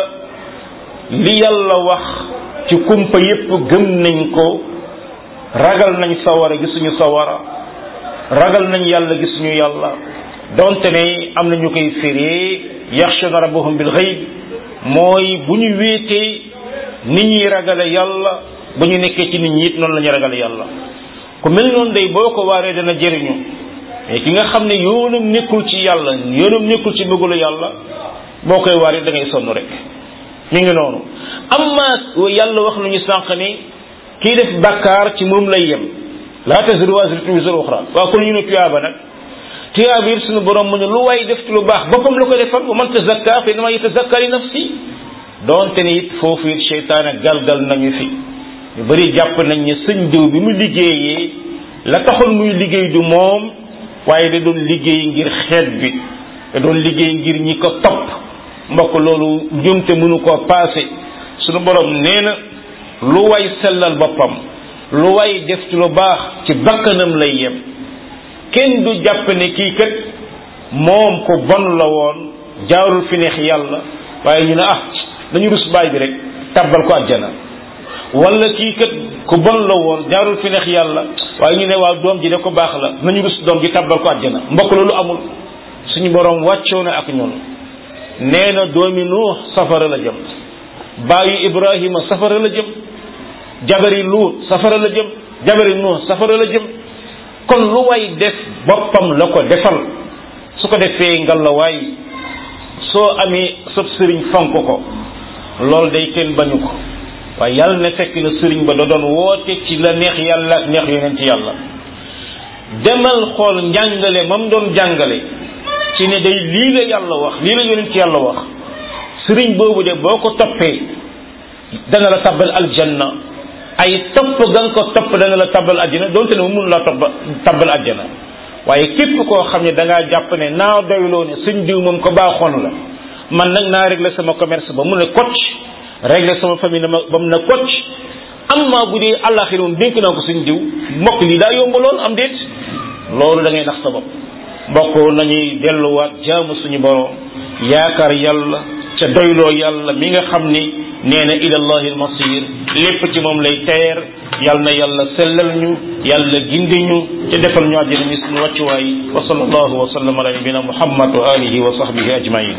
li yàlla wax ci kumpa yépp gëm nañ ko ragal nañ sawara gisuñu sawara ragal nañ yàlla gisuñu yàlla donte ne am na ñu koy firee yaxshuna rabbahum bil ghaybi mooy bu ñu wéetee nit ñi ragale yàlla ba ñu nekkee ci nit ñi it noonu la ñu ragale yàlla ku mel noonu day boo ko waaree dana jëriñu mais ki nga xam ne yoonam nekkul ci yàlla yoonam nekkul ci bëggulu yàlla boo koy waaree da ngay sonn rek mi ngi noonu amma yàlla wax nañu sànq ni kii def bàkkaar ci moom lay yem laa taziru waziratun wizra uxra waaw kon ñu ne tuyaaba nag tuyaaba it suñu borom mu ne lu waay def ci lu baax boppam la ko defal wa man tazakka fa innama yatazakka li nafsi donte ni it foofu it seytaane galgal nañu fi ñu bëri jàpp nañ ne sëñ diw bi mu liggéeyee la taxoon muy liggéey du moom waaye da doon liggéey ngir xeet bi da doon liggéey ngir ñi ko topp mbokk loolu njumte mënu koo paase suñu borom nee na lu way sellal boppam lu way def ci lu baax ci bakkanam lay yem kenn du jàpp ne kii kat moom ko bon la woon jaarul fi neex yàlla waaye ñu ne ah dañu rus baay bi rek tabbal ko àjjana wala kii kat ku bon la woon jaarul fi neex yàlla waaye ñu ne waaw doom ji de ko baax la nañu rus doom ji tabbal ko àjjana mbokk loolu amul suñu borom wàccoo na ak ñun nee na doomi nuux safara la jëm baayu ibrahima safara la jëm jabari luut safara la jëm jabari nuux safara la jëm kon lu way def boppam la ko defal su ko defee ngal la waay soo amee sab sëriñ fonk ko loolu day kenn bañu ko waaye yàlla na fekk na sëriñ ba da doon woote ci la neex yàlla ak neex yonent yàlla demal xool njàngale mam doon jàngale ci ne day lii la yàlla wax lii la yonent yàlla wax sëriñ boobu de boo ko toppee dana la tabbal aljanna ay topp ga nga ko topp dana la tabbal àjjana donte ne mu mun laa topp tabbal àjjana waaye képp koo xam ne da ngaa jàpp ne naa doyloo ne suñ diw moom ko baaxoon la man nag naa régler sama commerce ba mu ne kocc régler sama famille ba mu ne kocc amma bu dee àllaxira moom dénk naa ko suñ diw mbokk lii daa yomb lool am déet loolu da ngay nax sa bopp mbokk nañuy delluwaat jaamu suñu borom yaakaar yàlla ca doyloo yàlla mi nga xam ni nee na ilallahi almasir lépp ci moom lay teer yal na yàlla sellal ñu yàlla gindi ñu te defal ñu àjjana mi suñu wàccuwaay wa sallallahu wa sallam ala nabina muhammad wa alihi wa sahbihi ajmain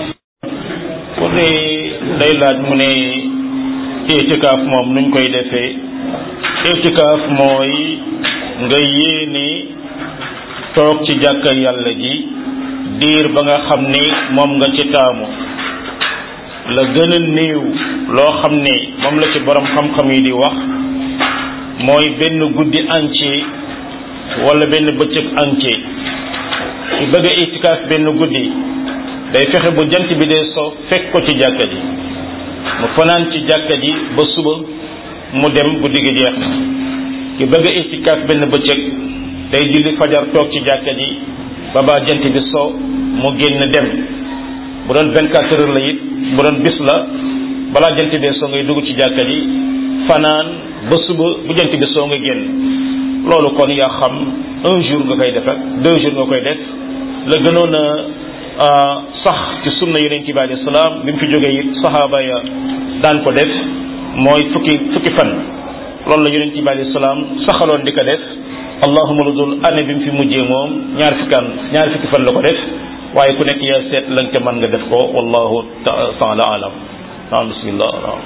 ku ne day laaj mu ne itikaaf moom nuñ koy defee itikaaf mooy nga yéene toog ci jàkka yàlla ji diir ba nga xam ne moom nga ci taamu la gën a néew loo xam ne moom la ci borom xam-xam yi di wax mooy benn guddi entier wala benn bëccëg entier ci bëgg a itikaaf benn guddi day fexe bu jant bi dee so fekk ko ci jàkka ji mu fanaan ci jàkka ji ba suba mu dem guddi gi jeex na ki bëgg a itikaaf benn bëccëg day julli fajar toog ci jàkka ji ba ba jant bi so mu génn dem bu doon 24 heures la it bu doon bis la balaa jant bi soo ngay dugg ci jàkka ji fanaan ba suba bu jant bi soo nga génn loolu kon yaa xam un jour nga koy def ak deux jours nga koy def la gënoon a sax ci sunna yonent bi alayhi salaam bi mu fi jógee it saxaaba ya daan ko def mooy fukki fukki fan loolu la yonent bi alayhi salaam saxaloon di ko def allahuma lu dul année bi mu fi mujjee moom ñaar fukki an ñaar fukki fan la ko def waaye ku nekk yaa seet lañ ca mën nga def ko wallahu taala alam naam bismillah naam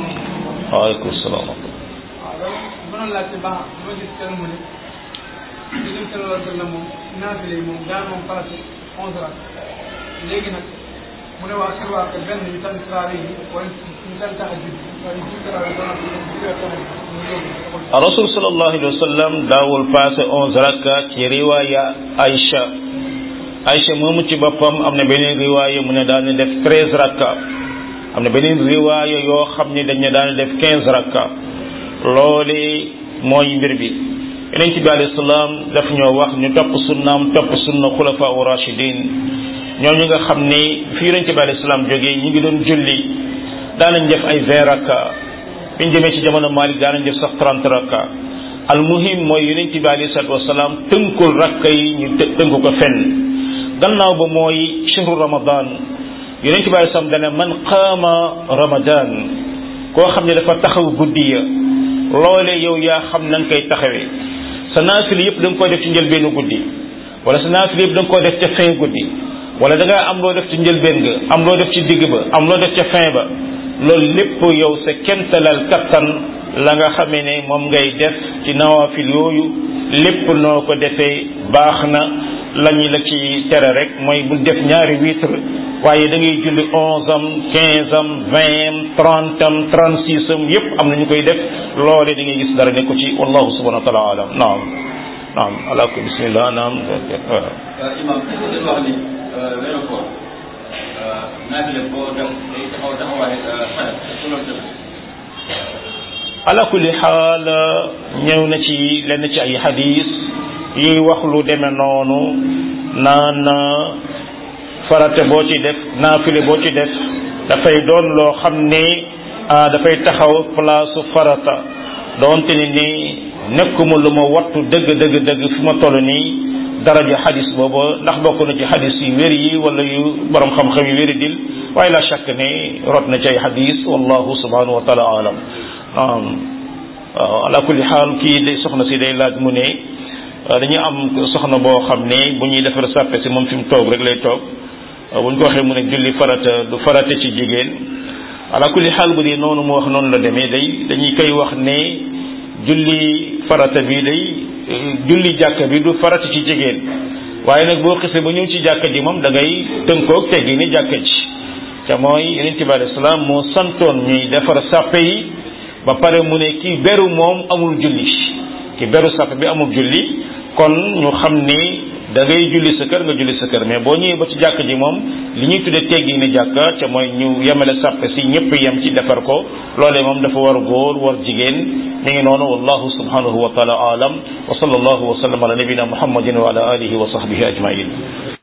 waaleykum salaam mënoon laajte ba ma gis kenn mu ne yonent sallallahu alayhi wa sallam moom naafile yi moom daan moom farata onze rak léegi nag mu ne waa sirwaat benn ñu tànn traari yi wala ñu tànn tahajjud wala ñu tànn traari ba noppi ñu jullee tahajjud ñu yóbbu rasul sallallahu alayhi wa sallam daawul passé onze rakka ci riwaaya Aïcha Aïcha moomu ci boppam am na beneen riwaaya mu ne daan def treize rakka am na beneen riwaaya yoo xam ne dañ ne daan def quinze rakka loole mooy mbir bi yonent bi alayhi salaam daf ñoo wax ñu topp sunnaam topp sunna xulafa u rachidin ñooñu nga xam ne fi yonent bi alayhi salaam jógee ñu ngi doon julli daanañ def ay vingt rakka biñ demee ci jamono Malik daanañ def sax trente rakka al muhim mooy yonent bi alayhi salaatu wasalaam tënkul rakka yi ñu tënk ko fenn gannaaw ba mooy shahru ramadan yonent bi alayhi salaam dana man qaama ramadan koo xam ne dafa taxaw guddi ya loole yow yaa xam na nga koy taxawee sa naafila yëpp da nga koy def ci njëlbeenu guddi wala sa naafila yëpp da nga koy def ca fin guddi wala da ngaa am loo def ci njëlbeen ga am loo def ci digg ba am loo def ca fin ba loolu lépp yow sa kentalal kattan la nga xamee ne moom ngay def ci nawaafil yooyu lépp noo ko defee baax na lañu la ci tere rek mooy bul def ñaari witre waaye da ngay julli onze am quinze am vingt am trente am trente six am yépp am na ñu koy def loole da ngay gis dara nekku ci wallahu subhanahu wa taala alam naam naam ala ko bismillah naam imam dañu wax ni weeru koor naafile boo def day taxaw taxawaay farat su loolu def ala kulli xaal ñëw na ci lenn ci ay xadis yuy wax lu deme noonu naan farate boo ci def naafile boo ci def dafay doon loo xam ne dafay taxaw place farata doonte ni ni nekkuma lu ma wattu dëgg dëgg dëgg fi ma toll nii daraja xadis boobu ndax bokk na ci xadis yu wér yi wala yu borom xam-xam yu wéri dil waaye la shakk ne rot na ci ay xadis wallahu subhanahu wa taala alam naam waaw ala kulli xaal kii day soxna si day laaj mu ne dañu am soxna boo xam ne bu ñuy defar sàppe si moom fi mu toog rek lay toog bu ñu ko waxee mu ne julli farata du farata ci jigéen ala kulli xaal bu dee noonu mu wax noonu la demee day dañuy koy wax ne julli farata bi day julli jàkka bi du farata ci jigéen waaye nag boo xisee ba ñëw ci jàkka ji moom da ngay tënkoog teggi ni jàkka ji te mooy yonent bi alayhi salaam moo santoon ñuy defar sàppe yi ba pare mu ne ki beru moom amul julli ki beru sàppe bi amul julli kon ñu xam ni da ngay julli sa kër nga julli sa kër mais boo ñëwee ba ci jàkk ji moom li ñuy tuddee teggi ni jàkka ca mooy ñu yemale sàppe si ñëpp yem ci defar ko loolee moom dafa war góor war jigéen mi ngi noonu wallahu subhanahu wa taala alam wa sallallahu wa sallam ala nabina muhammadin wa ala alihi wa sahbihi ajmain